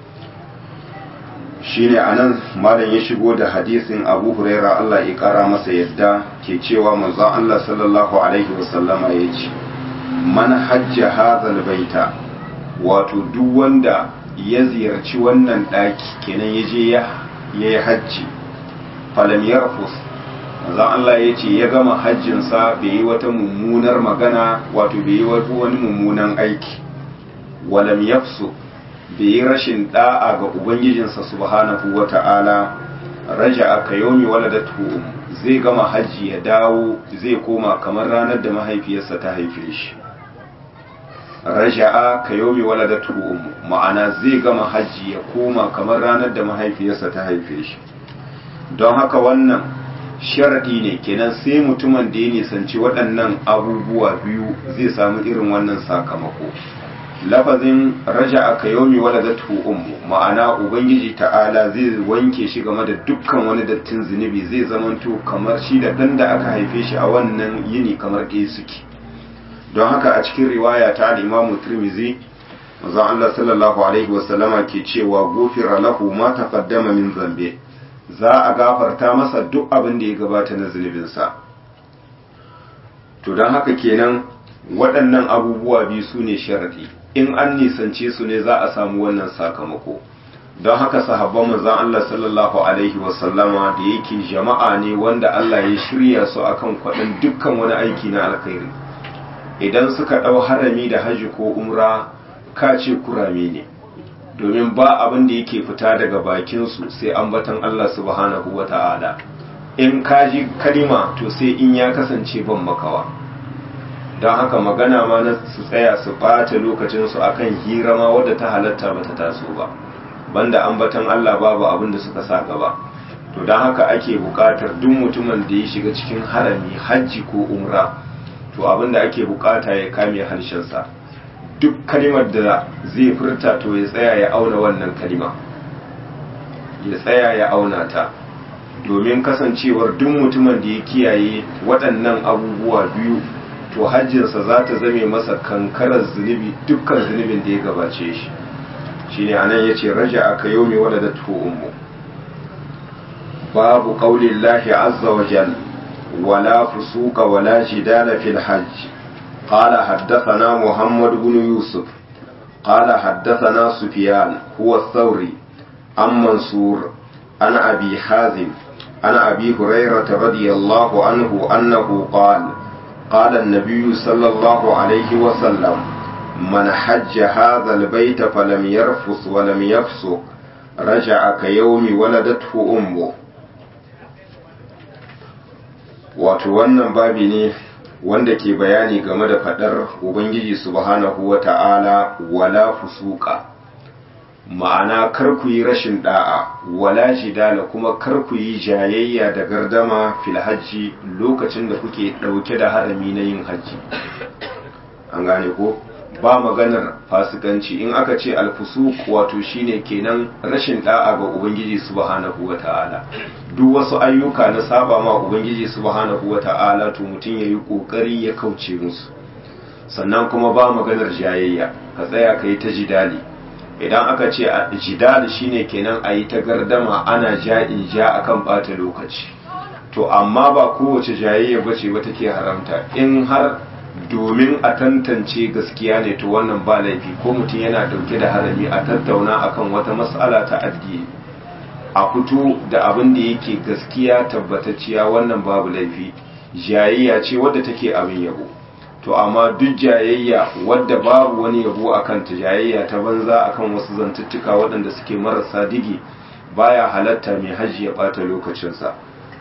shine anan malam ya shigo da hadisin Abu Huraira Allah ya kara masa yadda ke cewa manzon Allah sallallahu alaihi wasallama yace man hajja hazal baita wato duk wanda ya ziyarci wannan daki kenan ya je ya yi hajji falam yarfus manzon Allah ya ce ya gama hajjinsa bai yi wata mummunar magana wato bai yi wani mummunan aiki walam yafsu bai yi rashin da'a ga ubangijinsa subhanahu wata'ala raja aka yomi waladatu zai gama hajji ya dawo zai koma kamar ranar da mahaifiyarsa ta haife shi raja'a ka yomi waladatu ummu ma'ana zai gama hajji ya koma kamar ranar da mahaifiyarsa ta haife shi don haka wannan sharadi ne kenan sai mutumin da ya nisanci waɗannan abubuwa biyu zai samu irin wannan sakamako lafazin raja'a ka yomi waladatu ummu ma'ana ubangiji ta'ala zai wanke shi game da dukkan wani dattin zunubi zai zamanto kamar shi da dan da aka haife shi a wannan yini kamar ɗaya suke don haka a cikin riwaya ta al-Imam Tirmidhi manzon Allah sallallahu alaihi wasallama ke cewa gufira lahu ma taqaddama min zambe za a gafarta masa duk abin da ya gabata na zunubinsa to don haka kenan waɗannan abubuwa biyu su ne sharaɗi in an nisance su ne za a samu wannan sakamako don haka sahabban manzon Allah sallallahu alaihi wasallama da yake jama'a ne wanda Allah ya shirya su akan kwaɗin dukkan wani aiki na alkhairi idan suka ɗau harami da haji ko umra ka ce kurame ne domin ba abin da yake fita daga bakinsu sai ambatan Allah subhanahu wa ta'ala in ka ji kalima to sai in ya kasance ban makawa don haka magana ma na su tsaya su ɓata lokacinsu akan hira ma wadda ta halatta ba ta taso ba banda ambatan Allah babu abin da suka sa gaba to don haka ake buƙatar duk mutumin da ya shiga cikin harami hajji ko umra to abin da ake buƙata ya kame harshensa duk kalimar da zai furta to ya tsaya ya auna wannan kalima ya tsaya ya auna ta domin kasancewar duk mutumin da ya kiyaye waɗannan abubuwa biyu to hajjinsa za ta zame masa kankarar zunubi dukkan zunubin da ya gabace shi shine anan yace raja aka yomi waladatu ummu babu qaulillahi azza wa jalla wala fusuqa wala jidala fil hajj قال حدثنا محمد بن يوسف قال حدثنا سفيان هو الثوري عن منصور عن أبي حازم عن أبي هريرة رضي الله عنه أنه قال قال النبي صلى الله عليه وسلم من حج هذا البيت فلم يرفث ولم يفسق رجع كيوم ولدته أمه wato wannan babi ne wanda ke bayani game da fadar ubangiji subhanahu wa ta'ala wala fusuka ma'ana kar ku yi rashin da'a wala jidala kuma kar ku yi jayayya da gardama fil hajji lokacin da kuke dauke da harami na yin hajji an gane ko ba maganar fasikanci in aka ce alfusuk wato shine kenan rashin da'a ga ubangiji subhanahu wa ta'ala duk wasu ayyuka na saba ma ubangiji subhanahu wa ta'ala to mutum yayi kokari ya kauce musu sannan kuma ba maganar jayayya ka tsaya ka yi ta jidali idan aka ce jidali shine kenan a yi ta gardama ana ja in ja akan bata lokaci to amma ba kowace jayayya bace ba take haramta in har domin a tantance gaskiya ne to wannan ba laifi ko mutum yana dauke da harami a tattauna akan wata matsala ta addini a fito da abin da yake gaskiya tabbatacciya wannan babu laifi jayayya ce wadda take abin yabo to amma duk jayayya wadda babu wani yabo akan ta jayayya ta banza akan wasu zantuttuka waɗanda suke marasa digi baya halatta mai hajji ya ɓata lokacinsa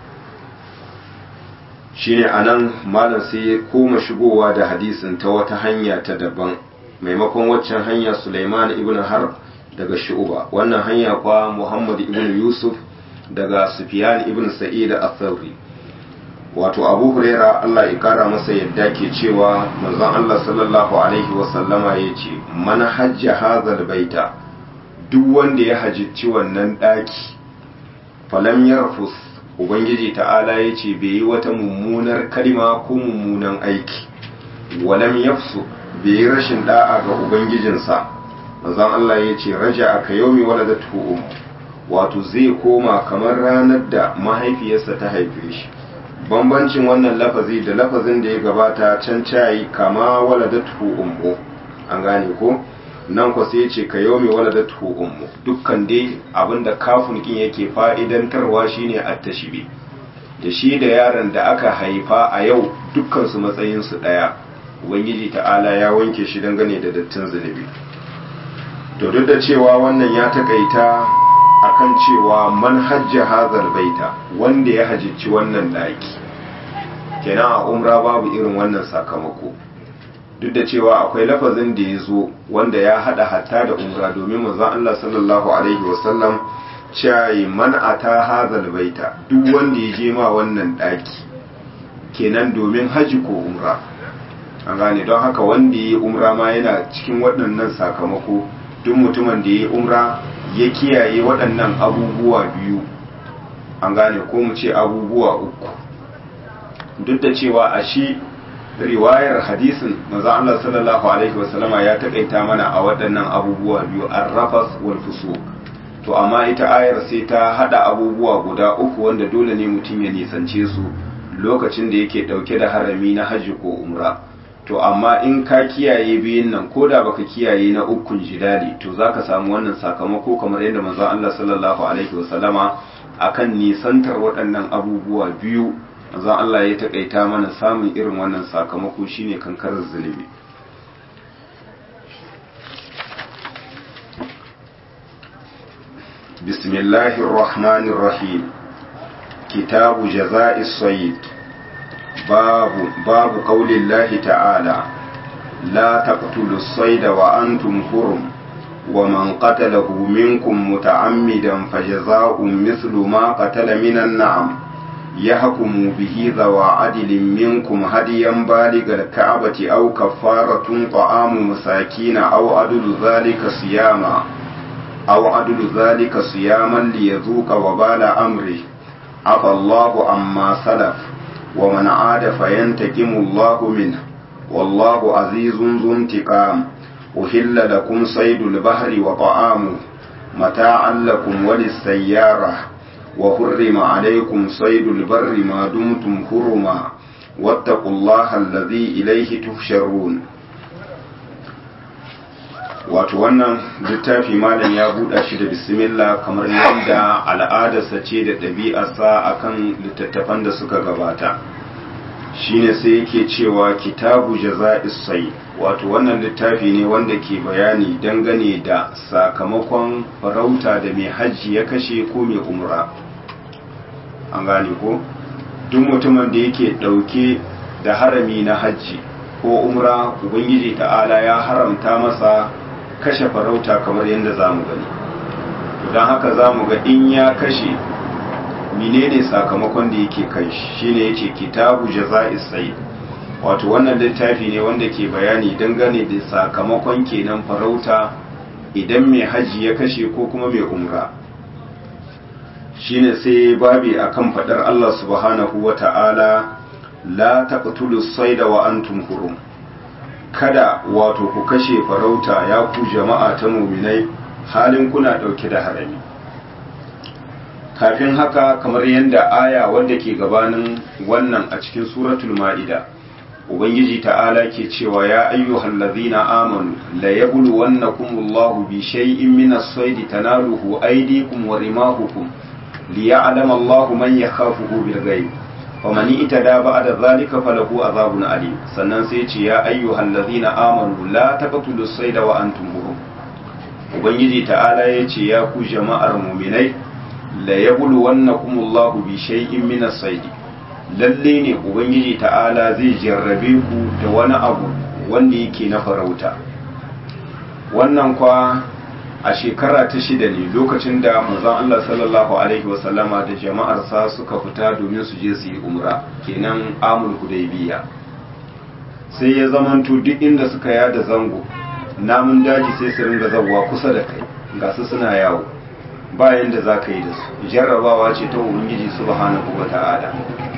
shine anan malam sai ya koma shigowa da hadisin ta wata hanya ta daban maimakon waccan hanya Sulaiman ibn Harb daga Shu'ba wannan hanya kwa Muhammad ibn Yusuf daga Sufyan ibn Sa'id al-Thawri wato Abu Huraira Allah ya kara masa yadda ke cewa manzon Allah sallallahu alaihi wa sallama yace man hajja hadhal baita duk wanda ya hajjici wannan daki falam yarfus ubangiji ta'ala ya ce bai yi wata mummunar kalima ko mummunan aiki walam yafsu bai yi rashin da'a ga ubangijinsa manzon Allah ya ce raja aka yaumi waladatu um wato zai koma kamar ranar da mahaifiyarsa ta haife shi bambancin wannan lafazi da lafazin da ya gabata can cayi kama waladatu ummu an gane ko nan kwa sai ce ka yau mai waladatu ummu dukkan dai abinda kafin kin yake fa'idantarwa shine at-tashbi da shi da yaron da aka haifa a yau dukkan su matsayin su daya ubangiji ta'ala ya wanke shi dangane da dattin zunubi to duk da cewa wannan ya takaita akan cewa man hajja hazal baita wanda ya hajjici wannan daki kenan a umra babu irin wannan sakamako duk da cewa akwai lafazin da ya zo wanda ya hada hatta da umra domin manzon Allah sallallahu alaihi wasallam cewa man ata hazal baita duk wanda ya je ma wannan daki kenan domin haji ko umra an gane don haka wanda ya yi umra ma yana cikin waɗannan sakamako duk mutumin da ya yi umra ya kiyaye waɗannan abubuwa biyu an gane ko mu ce abubuwa uku duk da cewa a shi riwayar hadisin manzo Allah sallallahu alaihi wasallama ya takaita mana a waɗannan abubuwa biyu ar-rafas wal fusuq to amma ita ayar sai ta hada abubuwa guda uku wanda dole ne mutum ya nisance su lokacin da yake ɗauke da harami na hajji ko umra to amma in ka kiyaye biyun nan ko da baka kiyaye na ukun jidali to zaka samu wannan sakamako kamar yadda manzon Allah sallallahu alaihi wasallama akan nisantar waɗannan abubuwa biyu manzon Allah ya taƙaita mana samun irin wannan sakamako shine kankarar zunubi بسم الله الرحمن الرحيم كتاب جزاء الصيد باب باب قول الله تعالى لا تقتلوا الصيد وأنتم حرم ومن قتله منكم متعمدا فجزاء مثل ما قتل من النعم يحكم به ذوى عدل منكم هديا بالغ الكعبة أو كفارة طعام مساكين أو عدل ذلك صياما أو عدل ذلك صياما ليذوق وبال أمره عفى الله عما سلف ومن عاد فينتقم الله منه والله عزيز ذو انتقام أحل لكم صيد البحر وطعامه متاعا لكم وللسيارة وحرم عليكم صيد البر ما دمتم حرما واتقوا الله الذي إليه تحشرون wato wannan littafi malam ya buɗa shi da bismillah kamar yadda al'adarsa ce da ɗabi'arsa akan littattafan da suka gabata shine sai yake cewa kitabu jaza'is sai wato wannan littafi ne wanda ke bayani dangane da sakamakon farauta da mai hajji ya kashe ko mai umra an gane ko duk mutumin da yake ɗauke da harami na hajji ko umra ubangiji ta'ala ya haramta masa kashe farauta kamar yadda za mu gani don haka za mu ga in ya kashe menene sakamakon da yake kai shine yace kitabu jaza'is sayyid wato wannan littafi ne wanda ke bayani dangane da sakamakon kenan farauta idan mai haji ya kashe ko kuma mai umra shine sai babi akan fadar Allah subhanahu wata'ala la taqtulu sayda wa antum hurum kada wato ku kashe farauta ya ku jama'a ta muminai halin kuna dauke da harami kafin haka kamar yadda aya wanda ke gabanin wannan a cikin suratul ma'ida ubangiji ta'ala ke cewa ya ayyuhal ladhina amanu la yabluwannakumullahu bi shay'in min as-sayd tanaluhu aydikum wa rimahukum liya'lama Allahu man yakhafuhu bil ghaib faman itada ba'da dhalika falahu adhabun alim sannan sai ce ya ayyuhal ladhina amanu la taqtulus sayda wa antum hurum ubangiji ta'ala ya ce ya ku jama'ar mu'minai la yabluwannakumullahu bi shay'in min as-sayd lalle ne ubangiji ta'ala zai jarrabe ku da wani abu wanda yake na farauta wannan kwa a shekara ta shida ne lokacin da manzon Allah sallallahu alaihi wasallama da jama'arsa suka fita domin su je su yi umra kenan amul hudaybiya sai ya zamanto duk inda suka yada zango namun daji sai su ringa zawwa kusa da kai ga su suna yawo bayan da za ka yi da su jarrabawa ce ta ubangiji subhanahu wa ta'ala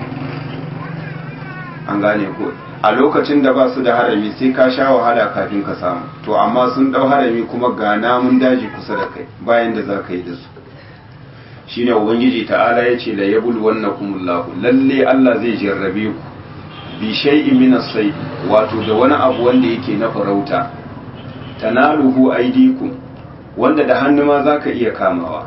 an gane ko a lokacin da ba su da harami sai ka sha wahala kafin ka samu to amma sun dau harami kuma ga namun daji kusa da kai bayan da za ka yi da su shine ubangiji ta'ala ya ce la yabul wannakumullahu lalle Allah zai jarrabe ku bi shay'in min as-sayd wato da wani abu wanda yake na farauta tanaluhu aydikum wanda da hannu ma zaka iya kamawa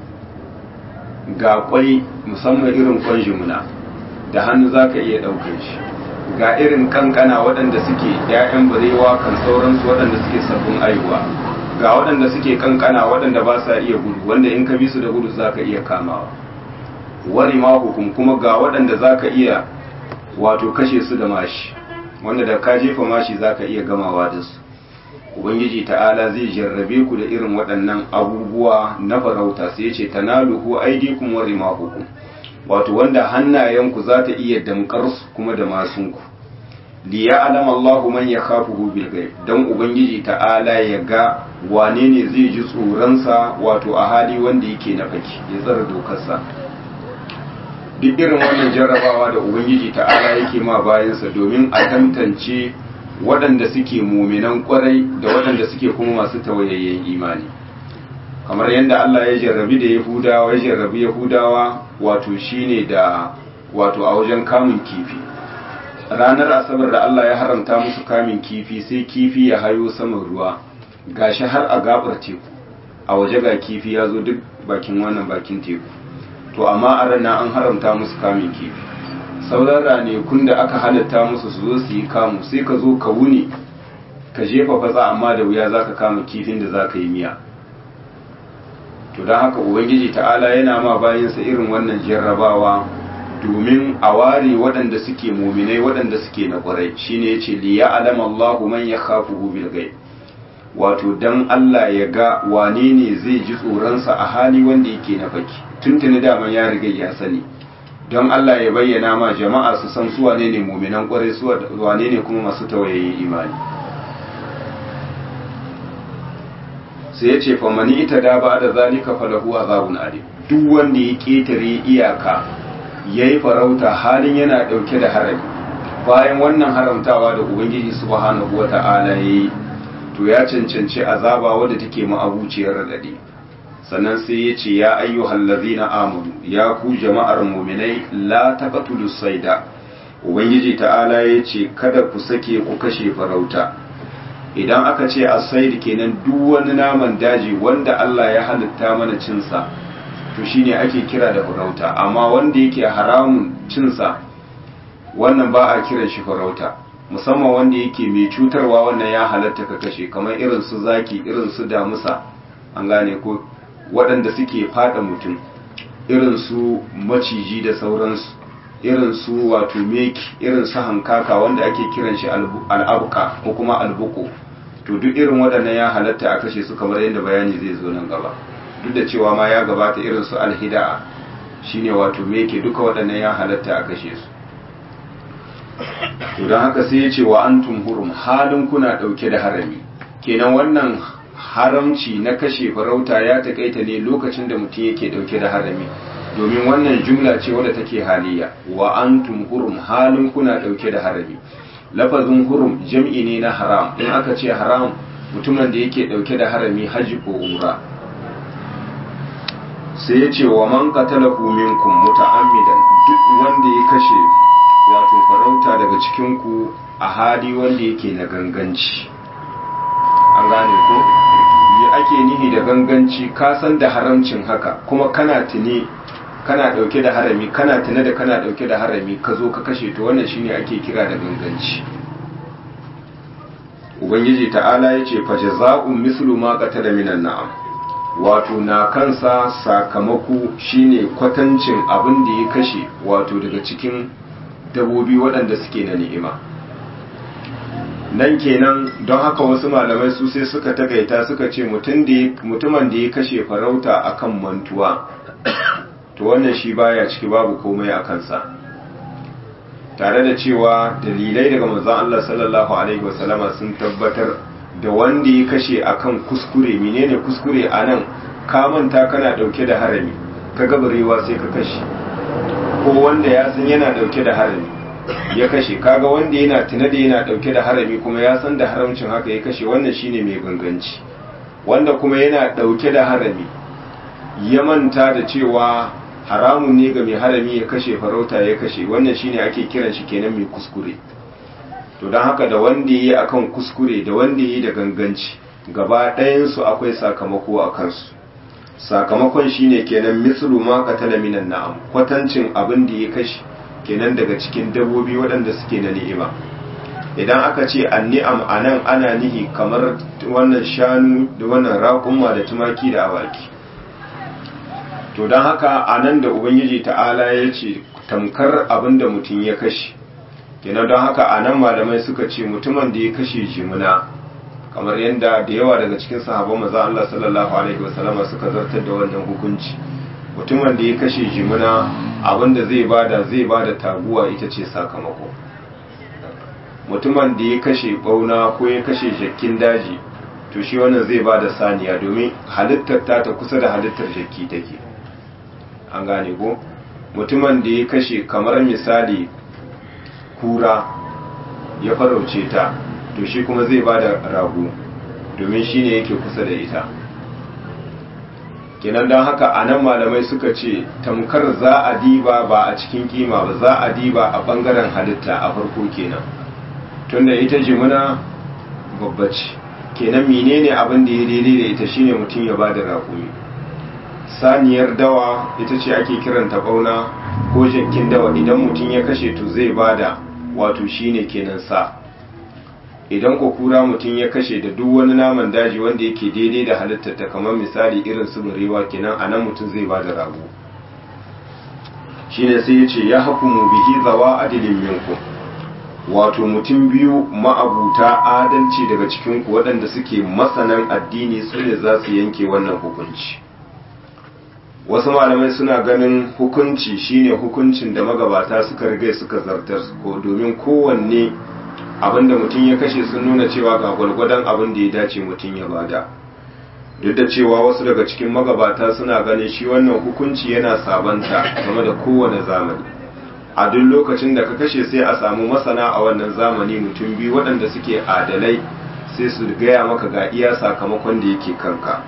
ga kwai musamman irin kwan jimuna da hannu zaka iya daukar shi ga irin kankana waɗanda suke ‘ya'yan barewa kan sauransu waɗanda suke sabbin aiwa ga waɗanda suke kankana waɗanda ba sa iya gudu wanda in ka bi su da gudu za ka iya kamawa wari ma hukum kuma ga waɗanda za ka iya wato kashe su da mashi wanda da ka jefa mashi za ka iya gamawa da su ubangiji ta'ala zai jarrabe ku da irin waɗannan abubuwa na farauta sai ce tanaluhu aidikum wa rimahukum wato wanda hannayenku za ta iya damkar su kuma da masunku li ya'lam Allahu man yakhafuhu bil ghaib dan ubangiji ta'ala ya ga wane ne zai ji tsoronsa wato a hali wanda yake na faki ya tsara dokarsa duk irin wannan jarrabawa da ubangiji ta'ala yake ma bayansa domin a tantance waɗanda suke muminan kwarai da waɗanda suke kuma masu tawayayyen imani kamar yadda Allah ya jarrabi da Yahudawa ya jarrabi Yahudawa wato shine da wato a wajen kamun kifi ranar asabar da Allah ya haramta musu kamun kifi sai kifi ya hayo saman ruwa gashi har a gabar teku a waje ga kifi ya zo duk bakin wannan bakin teku to amma a ranar an haramta musu kamun kifi sauran ranakun da aka halatta musu su zo su yi kamu sai ka zo ka wuni ka jefa fatsa amma da wuya za ka kama kifin da za ka yi miya to don haka ubangiji ta'ala yana ma bayansa irin wannan jarrabawa domin a ware waɗanda suke muminai waɗanda suke na ƙwarai shine ya ce liya alama Allahu man ya kafu bil gai wato dan Allah ya ga wane ne zai ji tsoronsa a hali wanda yake na baki tuntuni daman ya riga ya sani don Allah ya bayyana ma jama'a su san su wane ne muminan ƙwarai su wane ne kuma masu tawaye imani sai ya ce famani ita da ba da zalika falahu azabun alim duk wanda ya ketare iyaka yayi farauta halin yana dauke da harami bayan wannan haramtawa da ubangiji subhanahu wata'ala yayi to ya cancanci azaba wadda take ma'abuciyar radadi sannan sai ya ce ya ayyuhal ladzina amanu ya ku jama'ar mu'minai la taqtulus sayda ubangiji ta'ala ya ce kada ku sake ku kashe farauta idan aka ce asaid kenan duk wani naman daji wanda Allah ya halitta mana cinsa to shine ake kira da farauta amma wanda yake haramun cinsa wannan ba a kiran shi farauta musamman wanda yake mai cutarwa wannan ya halatta ka kashe kamar irin su zaki irin su damusa an gane ko waɗanda suke fada mutum irin su maciji da sauransu irin su wato meki irin su hankaka wanda ake kiran shi al'abuka ko kuma albuko to duk irin waɗannan ya halatta a kashe su kamar yadda bayani zai zo nan gaba duk da cewa ma ya gabata irin su alhida'a shine wato meke duka waɗannan ya halatta a kashe su to don haka sai ya ce wa antum hurum halin kuna ɗauke da harami kenan wannan haramci na kashe farauta ya taƙaita ne lokacin da mutum yake ɗauke da harami domin wannan jumla ce wadda take haliya wa antum hurum halin kuna dauke da harami lafazin hurum jam'i ne na haram in aka ce haram mutumin da yake dauke da harami haji ko umra sai ya ce wa man qatalahu minkum muta'ammidan duk wanda ya kashe wato farauta daga cikin ku a hali wanda yake na ganganci an gane ko me ake nihi da ganganci ka san da haramcin haka kuma kana tuni kana dauke da harami kana tuna da kana dauke da harami ka zo ka kashe to wannan shine ake kira da ganganci ubangiji ta'ala ya ce fa jaza'un mislu ma qatala minan na'am wato na kansa sakamako shine kwatancin abin da ya kashe wato daga cikin dabobi waɗanda suke na ni'ima nan kenan don haka wasu malamai su sai suka tagaita suka ce mutumin da ya kashe farauta akan mantuwa to wannan shi baya ciki babu komai a kansa tare da cewa dalilai daga manzon Allah sallallahu alaihi wasallama sun tabbatar da wanda ya kashe akan kuskure menene kuskure anan ka manta kana dauke da harami ka gabarewa sai ka kashe ko wanda ya san yana dauke da harami ya kashe kaga wanda yana tuna da yana dauke da harami kuma ya san da haramcin haka ya kashe wannan shine mai ganganci wanda kuma yana dauke da harami ya manta da cewa haramun ne ga mai harami ya kashe farauta ya kashe wannan shine ake kiran shi kenan mai kuskure to don haka da wanda yi akan kuskure da wanda yi da ganganci gaba ɗayansu akwai sakamako a kansu sakamakon shine kenan mislu ma qatala minan na'am kwatancin abin da ya kashe kenan daga cikin dabbobi waɗanda suke na ni'ima idan aka ce anni'am anan ana nihi kamar wannan shanu da wannan raƙumma da tumaki da awaki to don haka a nan da ubangiji ta'ala ya ce tamkar abin da mutum ya kashe kenan don haka a nan malamai suka ce mutumin da ya kashe jimina kamar yadda da yawa daga cikin sahabban maza Allah sallallahu alaihi wasallama suka zartar da wannan hukunci mutumin da ya kashe jimina abin da zai bada zai bada taguwa ita ce sakamako mutumin da ya kashe bauna ko ya kashe jakkin daji to shi wannan zai bada saniya domin halittar ta ta kusa da halittar jakki take an gane ko mutumin da ya kashe kamar misali kura ya farauce ta to shi kuma zai ba da rago domin shi ne yake kusa da ita kenan don haka a nan malamai suka ce tamkar za a diba ba a cikin kima ba za a diba a bangaren halitta a farko kenan tunda ita jimina babba ce kenan menene abin da ya daidai da ita shine mutum ya bada raƙumi saniyar dawa ita ce ake kiranta bauna ko jakin dawa idan mutum ya kashe to zai bada wato shine kenan sa idan ko kura mutum ya kashe da duk wani naman daji wanda yake daidai da halittar ta kamar misali irin su barewa kenan anan mutum zai bada rago shine sai ya ce ya hukumu bihi zawa adilin minkum wato mutum biyu ma'abuta adalci daga cikinku waɗanda suke masanan addini su ne za su yanke wannan hukunci wasu malamai suna ganin hukunci shine hukuncin da magabata suka riga suka zartar ko domin kowanne abinda mutum ya kashe sun nuna cewa ga gwalgwadon abin da ya dace mutum ya bada duk da cewa wasu daga cikin magabata suna ganin shi wannan hukunci yana sabanta game da kowane zamani a duk lokacin da ka kashe sai a samu masana a wannan zamani mutum biyu waɗanda suke adalai sai su gaya maka ga iya sakamakon da yake kanka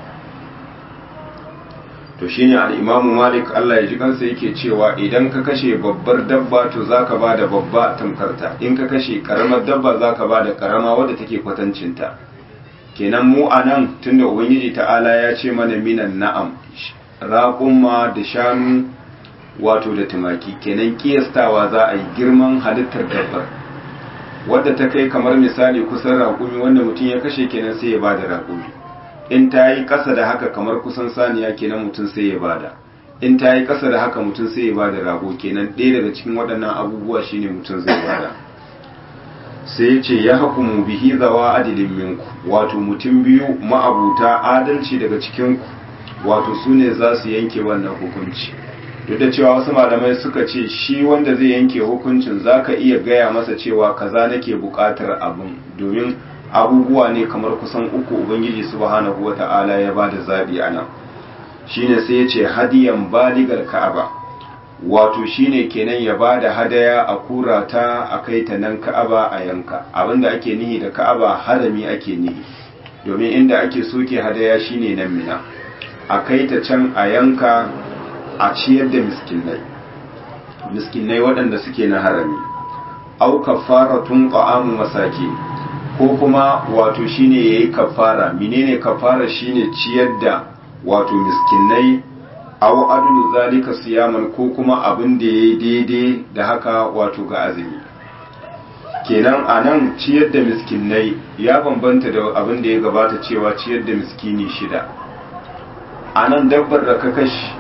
to shine al-imamu malik Allah ya ji kansa yake cewa idan ka kashe babbar dabba to zaka bada babba tamkarta in ka kashe karamar dabba zaka bada karama wadda take kwatancinta kenan mu anan tunda ubangiji ta'ala ya ce mana minan na'am raƙumma da shanu wato da tumaki kenan kiyastawa za a yi girman halittar dabbar wadda ta kai kamar misali kusan raƙumi wanda mutum ya kashe kenan sai ya bada raƙumi in ta yi ƙasa da haka kamar kusan saniya kenan mutum sai ya bada in ta yi ƙasa da haka mutum sai ya bada rago kenan ɗaya daga cikin waɗannan abubuwa shine mutum zai bada sai ya ce ya hukumu bihi zawa adilin minku wato mutum biyu ma'abuta adalci daga cikinku wato su ne za su yanke wannan hukunci duk da cewa wasu malamai suka ce shi wanda zai yanke hukuncin za ka iya gaya masa cewa kaza nake buƙatar abin domin abubuwa ne kamar kusan uku ubangiji subhanahu wata'ala ya bada zabi a nan shine sai ya ce hadiyan baligar ka'aba wato shine kenan ya bada hadaya a kura ta a kai ta nan ka'aba a yanka abinda ake nihi da ka'aba harami ake nihi domin inda ake soke hadaya shine nan mina a kai ta can a yanka a ciyar da miskinai miskinai waɗanda suke na harami au kafaratun ta'amu masaki ko kuma wato shine yayi kafara menene kafara shine ciyar da wato miskinai aw adlu zalika siyaman ko kuma abin da yayi daidai da haka wato ga azumi kenan anan ciyar da miskinai ya bambanta da abin da ya gabata cewa ciyar da miskini shida anan dabbar da ka kashi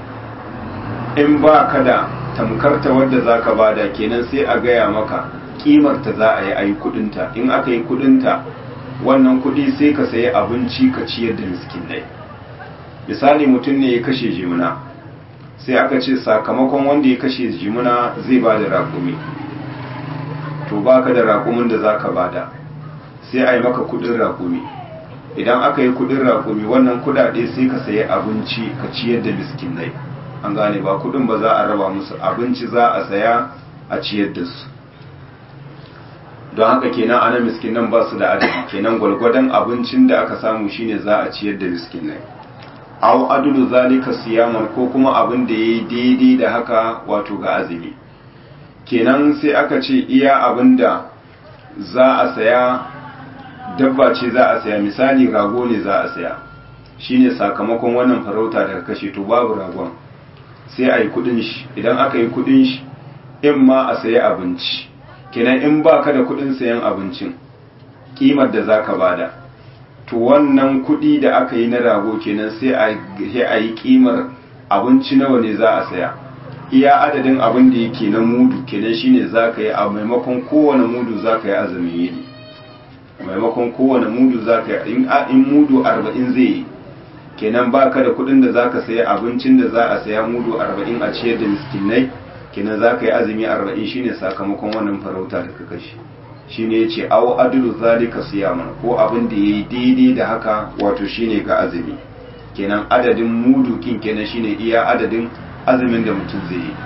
in ba ka da tamkarta wadda zaka bada kenan sai a gaya maka kimarta za a yi a yi kudinta in aka yi kudinta wannan kudi sai ka sayi abinci ka ciyar da miskinai misali mutum ne ya kashe jimina sai aka ce sakamakon wanda ya kashe jimina zai ba da rakumi to baka da rakumin da zaka bada sai a yi maka kudin rakumi idan aka yi kudin rakumi wannan kudade sai ka sayi abinci ka ciyar da miskinai an gane ba kudin ba za a raba musu abinci za a saya a ciyar da su don haka kenan ana miskinan ba su da adadi kenan gwalgwadon abincin da aka samu shine za a ciyar da miskinai aw adulu zalika siyaman ko kuma abin da yayi daidai da haka wato ga azumi kenan sai aka ce iya abin da za a saya dabba ce za a saya misali rago ne za a saya shine sakamakon wannan farauta daga kashe to babu ragon sai a yi kudin shi idan aka yi kudin shi in ma a sayi abinci kenan in ba ka da kudin sayan abincin kimar da za ka bada to wannan kudi da aka yi na rago kenan sai a yi kimar abinci nawa ne za a saya iya adadin abin da yake na mudu kenan shine za ka yi a maimakon kowane mudu za ka yi azumin yini maimakon kowane mudu za ka yi in mudu arba'in zai yi kenan ba ka da kudin da za ka saya abincin da za a saya mudu arba'in a ciyar da miskinai kenan za ka yi azumi arba'in shine sakamakon wannan farauta da ka kashe shine ya ce awo adilu zalika siyaman ko abin da ya yi daidai da haka wato shine ga azumi kenan adadin mudu kin kenan shine iya adadin azumin da mutum zai yi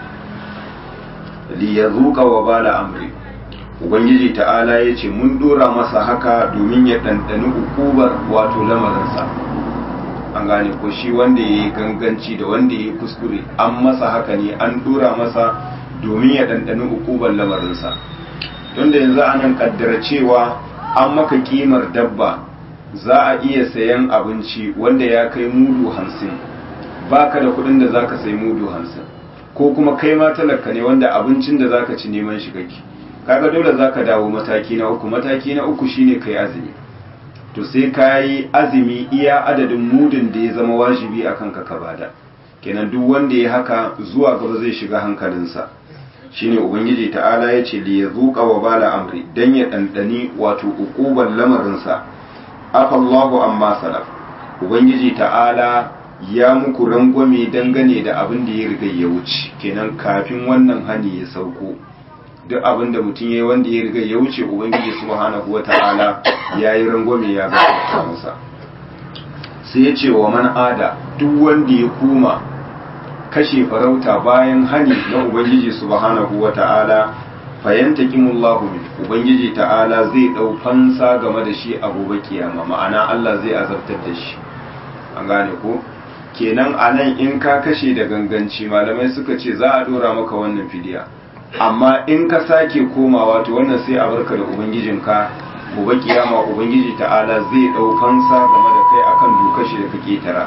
li yazuqa wa bala amri ubangiji ta'ala ya ce mun dora masa haka domin ya ɗanɗani ukubar wato lamarinsa an gane ko shi wanda ya yi ganganci da wanda ya yi kuskure an masa haka ne an dora masa domin ya ɗanɗani ukuban lamarinsa don da yanzu anan kaddara cewa an maka kimar dabba za a iya sayan abinci wanda ya kai mudu hamsin baka da kuɗin da za ka sai mudu hamsin ko kuma kai ma talaka ne wanda abincin da za ka ci neman shi kake kaga dole za ka dawo mataki na uku mataki na uku shine kai azumi to sai ka yi azumi iya adadin mudun da ya zama wajibi a kanka ka bada kenan duk wanda ya haka zuwa gaba zai shiga hankalinsa shine ubangiji ta'ala ya ce li yazuqa wa bala amri dan ya dandani wato uquban lamarinsa afallahu amma salaf ubangiji ta'ala ya muku rangwame dangane da abin da ya riga ya wuce kenan kafin wannan hani ya sauko duk abin da mutum yayi wanda ya riga ya wuce ubangiji subhanahu wata'ala ya yi rangwame ya gafarta masa sai ya ce wa man ada duk wanda ya koma kashe farauta bayan hani na ubangiji subhanahu wata'ala fayanta kimullahu min ubangiji ta'ala zai dau fansa game da shi a gobe kiyama ma'ana Allah zai azabtar da shi an gane ko kenan anan in ka kashe da ganganci malamai suka ce za a dora maka wannan fidiya amma in ka sake komawa to wannan sai a barka da ubangijinka gobe kiyama ubangiji ta'ala zai dau fansa game da kai akan dokar shi da kake tara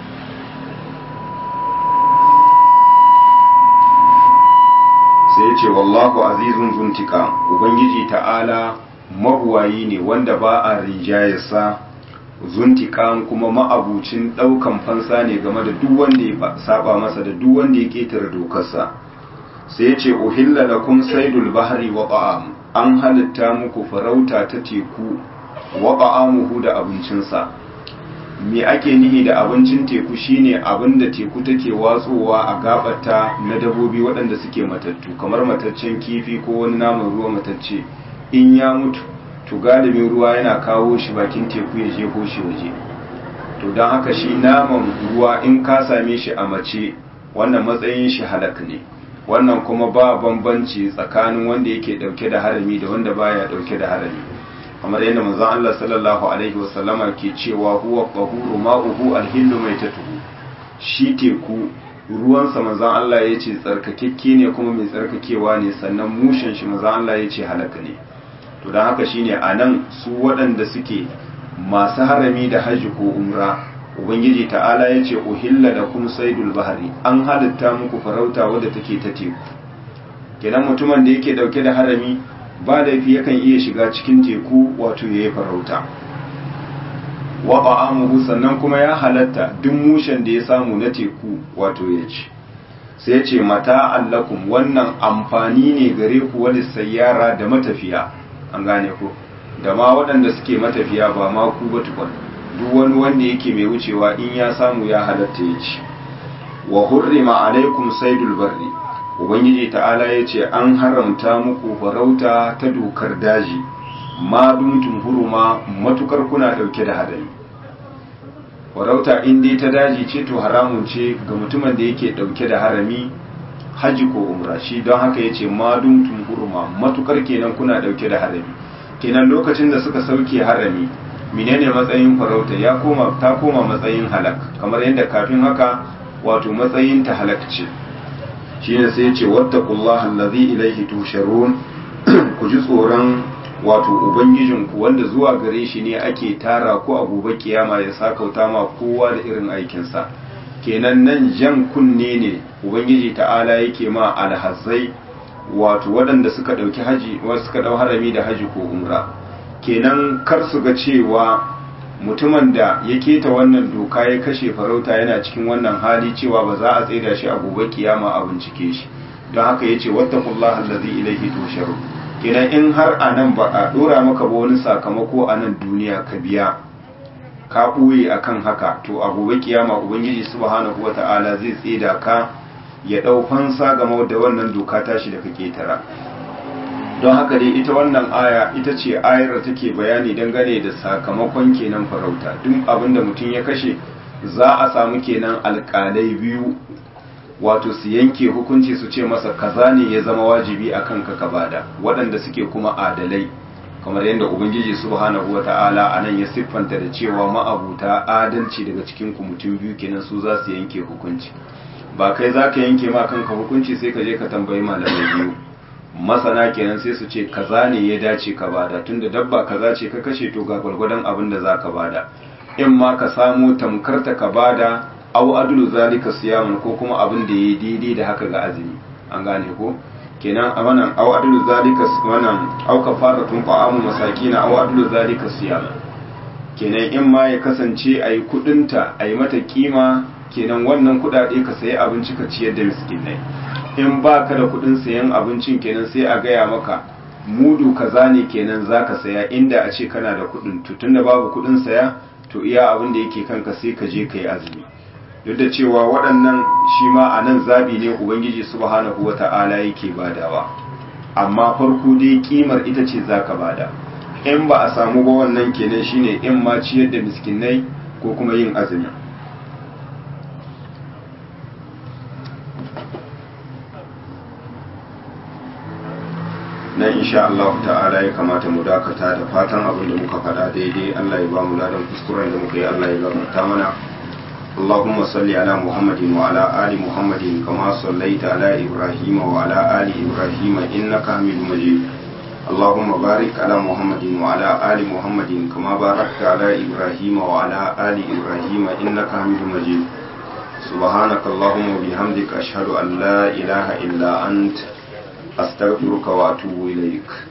sai ya ce wallahu azizun zuntika ubangiji ta'ala mabuwayi ne wanda ba a rinjayarsa zuntika kuma ma'abucin daukan fansa ne game da duk wanda ya saba masa da duk wanda ya ketare dokarsa sai ya ce uhilla lakum saidul bahri wa ta'am an halitta muku farauta ta teku wa ta'amuhu da abincinsa me ake nihi da abincin teku shine abin da teku take watsowa a gabata na dabobi waɗanda suke matattu kamar mataccen kifi ko wani naman ruwa matacce in ya mutu to galibin ruwa yana kawo shi bakin teku ya je shi waje to don haka shi naman ruwa in ka same shi a mace wannan matsayin shi halak ne wannan kuma ba bambanci tsakanin wanda yake dauke da harami da wanda baya dauke da harami kamar yadda manzon Allah sallallahu alaihi wasallama ke cewa huwa qahuru ma'uhu alhillu maitatuhu shi teku ruwansa manzon Allah ya ce tsarkakekke ne kuma mai tsarkakewa ne sannan mushin shi manzon Allah ya ce halaka ne to don haka shine anan su waɗanda suke masu harami da hajji ko umra ubangiji ta'ala ya ce uhilla da kuma saidul bahari an halitta muku farauta wadda take ta teku kenan mutumin da yake dauke da harami ba laifi yakan iya shiga cikin teku wato ya yi farauta wa ba'amuhu sannan kuma ya halatta duk mushen da ya samu na teku wato ya ci sai ce mata allakum wannan amfani ne gare ku wani sayyara da matafiya an gane ku da ma waɗanda suke matafiya ba ma ku ba tukun duk wani wanda yake mai wucewa in ya samu ya halatta ya ci wa hurrima alaikum saidul barri ubangiji ta'ala ya ce an haramta muku farauta ta dokar daji ma dumtum huruma matukar kuna dauke da hadari farauta in dai ta daji ce to haramun ce ga mutumin da yake dauke da harami haji ko umra shi don haka ya ce ma dumtum huruma matukar kenan kuna dauke da harami kenan lokacin da suka sauke harami menene matsayin farauta ya koma ta koma matsayin halak kamar yadda kafin haka wato matsayin ta halak ce shine sai ya ce wattaqullaha allazi ilaihi tusharun ku ji tsoron wato ubangijinku wanda zuwa gare shi ne ake tara ku a gobe kiyama ya sakauta ma kowa da irin aikinsa kenan nan jan kunne ne ubangiji ta'ala yake ma alhazai wato waɗanda suka ɗauki haji wasu suka ɗau harami da haji ko umra kenan kar su ga cewa mutumin da ya keta wannan doka ya kashe farauta yana cikin wannan hali cewa ba za a tsaida shi a gobe kiyama a bincike shi don haka yace wattaqullaha allazi ilayhi tusharun kenan in har a nan ba a dora maka ba wani sakamako a nan duniya ka biya ka ɓoye akan haka to a gobe kiyama ubangiji subhanahu wata'ala zai tsida ka ya ɗau fansa game da wannan doka tashi da ka ketara don haka dai ita wannan aya ita ce ayar da take bayani dangane da sakamakon kenan farauta duk abin da mutum ya kashe za a samu kenan alƙalai biyu wato su yanke hukunci su ce masa kaza ne ya zama wajibi a kanka ka bada waɗanda suke kuma adalai kamar yadda ubangiji subhanahu wata'ala a nan ya siffanta da cewa ma'abuta adalci daga cikin ku mutum biyu kenan su za su yanke hukunci ba kai za ka yanke ma kanka hukunci sai ka je ka tambayi malamai biyu masana kenan sai su ce kaza ne ya dace ka bada tunda dabba kaza ce ka kashe to ga gwargwadon abin da za ka bada in ma ka samu tamkarta ka bada au adulu zalika siyaman ko kuma abin da yayi daidai da haka ga azumi an gane ko kenan a wannan au adulu zalika wannan au kafaratun ta'amu masakina au adulu zalika siyaman kenan in ma ya kasance ayi kudinta ayi mata kima kenan wannan kudade ka sayi abinci ka ciyar da miskinai in ba ka da kudin sayan abincin kenan sai a gaya maka mudu kaza ne kenan zaka saya inda a ce kana da kudin to tunda babu kudin saya to iya abin da yake kanka sai ka je ka yi azumi duk da cewa waɗannan shi ma a nan zabi ne ubangiji subhanahu wata'ala yake badawa amma farko dai kimar ita ce zaka bada in ba a samu ba wannan kenan shine in ma ciyar da miskinai ko kuma yin azumi nan insha Allah ta'ala ya kamata mu dakata da fatan abin da muka faɗa daidai Allah ya ba mu ladan kuskuren da muka yi Allah ya gafarta mana اللهم صل على محمد وعلى آل محمد كما صليت على إبراهيم وعلى آل إبراهيم إنك حميد مجيد اللهم بارك على محمد وعلى آل محمد كما باركت على إبراهيم وعلى آل إبراهيم إنك حميد مجيد سبحانك اللهم وبحمدك أشهد أن لا إله إلا أنت أستغفرك وأتوب إليك